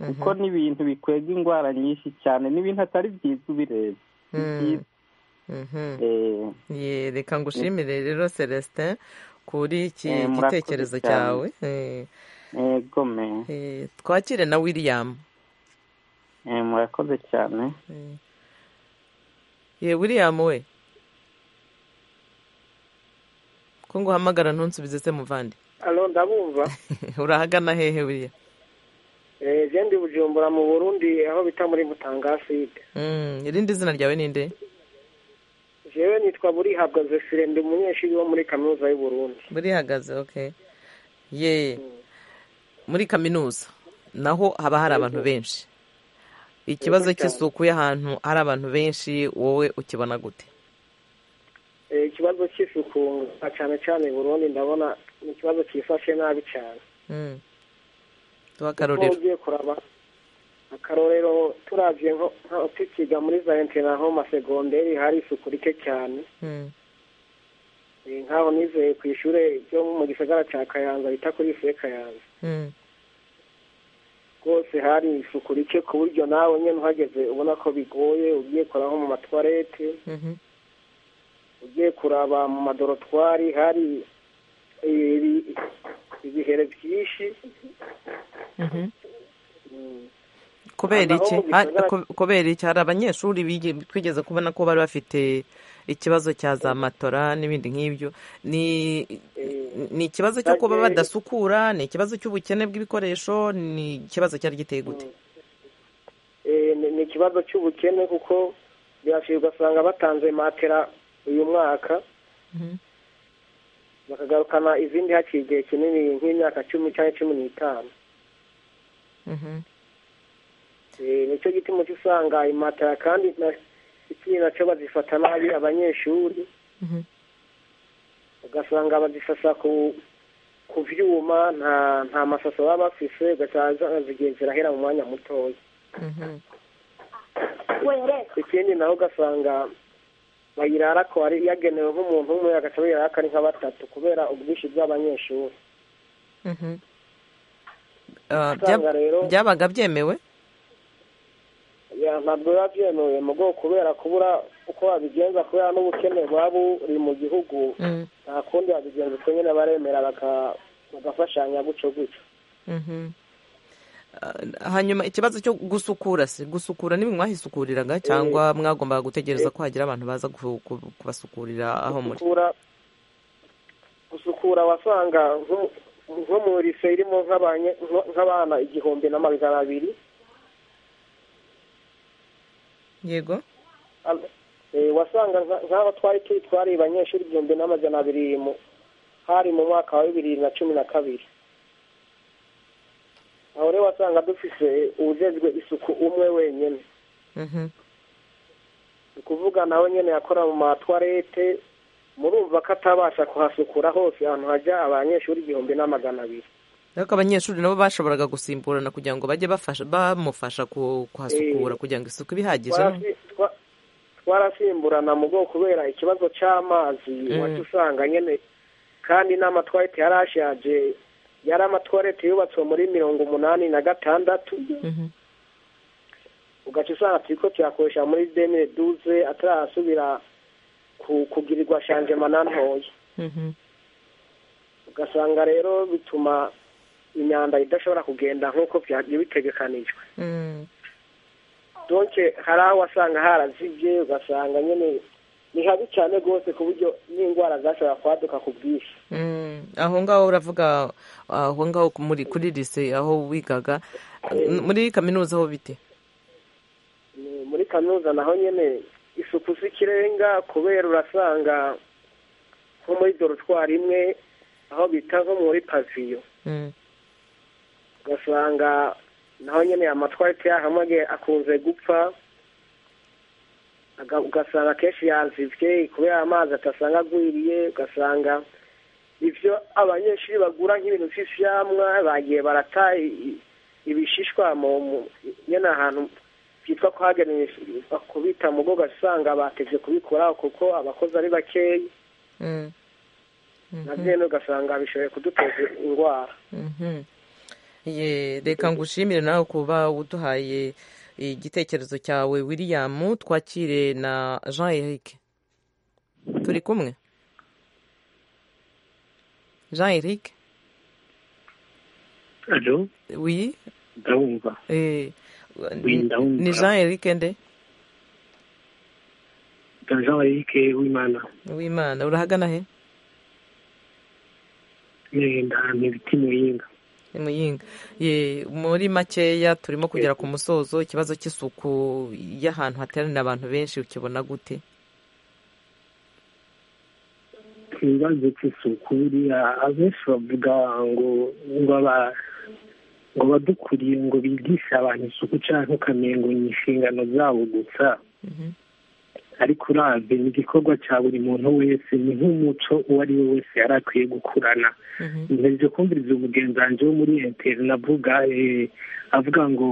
kuko ni ibintu bikwega indwara nyinshi cyane n'ibintu atari byiza ubireba reka ngushimire rero celestin kuri iki gitekerezo cyawe twakire na william murakoze cyane ye william we ko nguhamagara ntunsubize se muvande alo ndabumva urahagana hehe william jendi bujumbura mu burundi aho bita muri mutanga afurika irindi zina ryawe ni nde jewe nitwa burihabwa zesire ndi umunyeshuri wo muri kaminuza y'u Burundi burihagaze okay ye muri kaminuza naho haba hari abantu benshi ikibazo cy'isuku y'ahantu hari abantu benshi wowe ukibona gute ikibazo cy'isuku cyane cyane i burundi ndabona ni ikibazo cyifashe nabi cyane tuba akarorero akarorero turabye nka tukiga muri za interinete nko masegonderi hari isuku rike cyane nkaho nizeye ku ishuri ryo mu gisagara cya kayanza bita kuri fe kayanza rwose hari isuku rike ku buryo nawe nyine uhageze ubona ko bigoye ugiye koraho mu matwarete ugiye kuraba mu madorotwari hari ibihere byinshi kubera iki kubera iki hari abanyeshuri twigeze kubona ko bari bafite ikibazo cya za matora n'ibindi nk'ibyo ni ikibazo cyo kuba badasukura ni ikibazo cy'ubukene bw'ibikoresho ni ikibazo cyari giteye gute ni ikibazo cy'ubukene kuko birashoboka ugasanga batanze matera uyu mwaka bakagarukana izindi haciye igihe kinini nk'imyaka cumi cyangwa cumi n'itanu nicyo gituma uca usanga imatera kandi ikindi nacyo bazifata nabi abanyeshuri ugasanga bazisasa ku byuma nta nta masaso baba bafise ugasanga zigiye zirahera mu mwanya mutoya ikindi naho ugasanga bayirara ko ari yagenewe nk'umuntu umwe agaca bayirara ko ari nka batatu kubera ubwinshi bw'abanyeshuri usanga rero byabaga byemewe ntabwo biba byemewe mu bwoko kubera kubura uko babigenza kubera n'ubukene buba buri mu gihugu nta kundi babigenza uko nyine baremera bagafashanya gutyo gutyo hanyuma ikibazo cyo gusukura se gusukura niba mwahisukuriraga cyangwa mwagombaga gutegereza ko hagira abantu baza kubasukurira aho muri gusukura wasanga nko mu rise irimo nk'abana igihumbi na magana abiri yego wasanga nk'aho twari turi twari abanyeshuri igihumbi n'amajana abiri hari mu mwaka wa bibiri na cumi na kabiri aho rero wasanga dufite uwujejwe isuku umwe wenyine ni ukuvuga nawe nyine yakora mu matwarete murumva ko atabasha kuhasukura hose ahantu hajya abanyeshuri igihumbi n'amagana abiri ariko abanyeshuri nabo bashoboraga gusimburana kugira ngo bajye bamufasha kuhasukura kugira ngo isuku ibe ihagije twarasimburana mu bwoko kubera ikibazo cy'amazi wajya usanga nyine kandi n'amatwarete yari ashaje yari amatwarete yubatswe muri mirongo umunani na gatandatu ugaca usanga turi ko tuyakoresha muri demire duze atarasubira kugirirwa shanjema nantoya ugasanga rero bituma imyanda idashobora kugenda nk'uko byari bitegekanijwe donke hari aho wasanga harazibye ugasanga nyine ni habi cyane rwose ku buryo n'indwara zashobora kwaduka ku bwinshi aho ngaho uravuga aho ngaho kuri lise aho wigaga muri kaminuza aho bite muri kaminuza naho nyine isuku si ikirenga kubera urasanga nko muri dorotwari imwe aho bita nko muri paviyo ugasanga naho nyine amatwarite yahamwe akunze gupfa ugasanga akenshi yazibye kubera amazi atasanga agwiriye ugasanga ibyo abanyeshuri bagura nk'ibintu by'ibyamwa bagiye barata ibishishwa nyine ahantu byitwa kuhagenewe kubita mu bwo ugasanga bateze kubikoraho kuko abakozi ari bakeya na byene ugasanga bishoboye kuduteza indwara reka ngushimire nawe kuba uduhaye igitekerezo cyawe william twakire na jean eric turi kumwe jean eric alo wi ndawumva ni jean eric nde jean eric w'imana w'imana urahagana he ni ibiti muyinga muyinga muri makeya turimo kugera ku musozo ikibazo cy'isuku y'ahantu hateranira abantu benshi ukibona gute ikibazo cy'isuku buriya abenshi bavuga ngo ngo badukuriye ngo bigishe abantu isuku cyangwa ukamengo ni inshingano zabo gusa ariko urabye ni igikorwa cya buri muntu wese ni nk'umuco uwo ari we wese yari akwiye gukurana ntegereje kumviriza umugenzi wanjye wo muri enteri navuga avuga ngo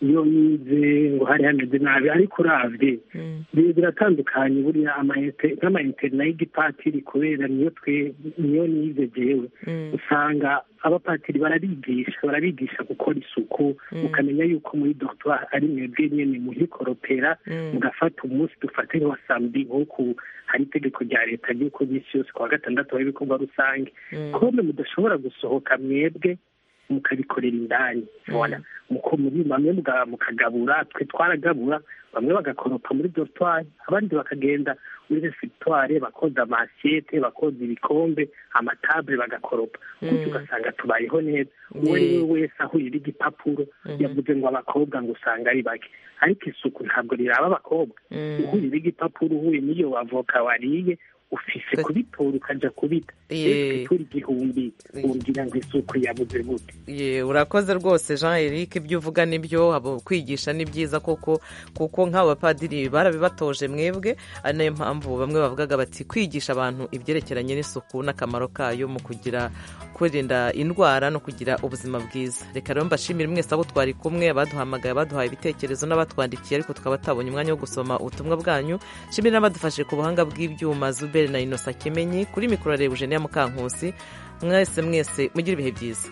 iyo yize ngo hari hameze nabi ariko urabye biba biratandukanye buriya nk'amayinterinete y'igipatiri kubera niyo twe niyo nize byewe usanga abapatiri barabigisha barabigisha gukora isuku ukamenya yuko muri dogitwari ari mwebwe nyine muhikoropera mugafata umunsi dufate nka saa mbi nk'uko hari itegeko rya leta ry'uko iminsi yose kuwa gatandatu hari ibikorwa rusange kome mudashobora gusohoka mwebwe mukabikorera indani muko muri bamwe mukagabura twe twaragabura bamwe bagakoropa muri dorutwari abandi bakagenda muri resitwari bakoza amasiyete bakoza ibikombe amatabure bagakoropa kuko ugasanga tubayeho neza uwo ari we wese ahurira igipapuro yavuze ngo abakobwa ngo usanga ari bake ariko isuku ntabwo riraba abakobwa uhurira igipapuro uhuye n'iyo wavoka wariye ufise kubitora ukajya kubita turi igihumbi umbwira ngo isuku yabuze gute urakoze rwose jean eric ibyo uvuga nibyo kwigisha ni byiza koko kuko nk'aba bapadiri barabibatoje mwebwe ari nayo mpamvu bamwe bavugaga bati kwigisha abantu ibyerekeranye n'isuku n'akamaro kayo mu kugira kwirinda indwara no kugira ubuzima bwiza reka rero mbashimire mwese abo twari kumwe abaduhamagaye abaduhaye ibitekerezo n'abatwandikiye ariko tukaba tutabonye umwanya wo gusoma ubutumwa bwanyu nshimire n'abadufashe ku buhanga bw'ibyuma zube na inosa kimenyi kuri mikoro ya reba ujeniya mukankusi mwese mwese mugire ibihe byiza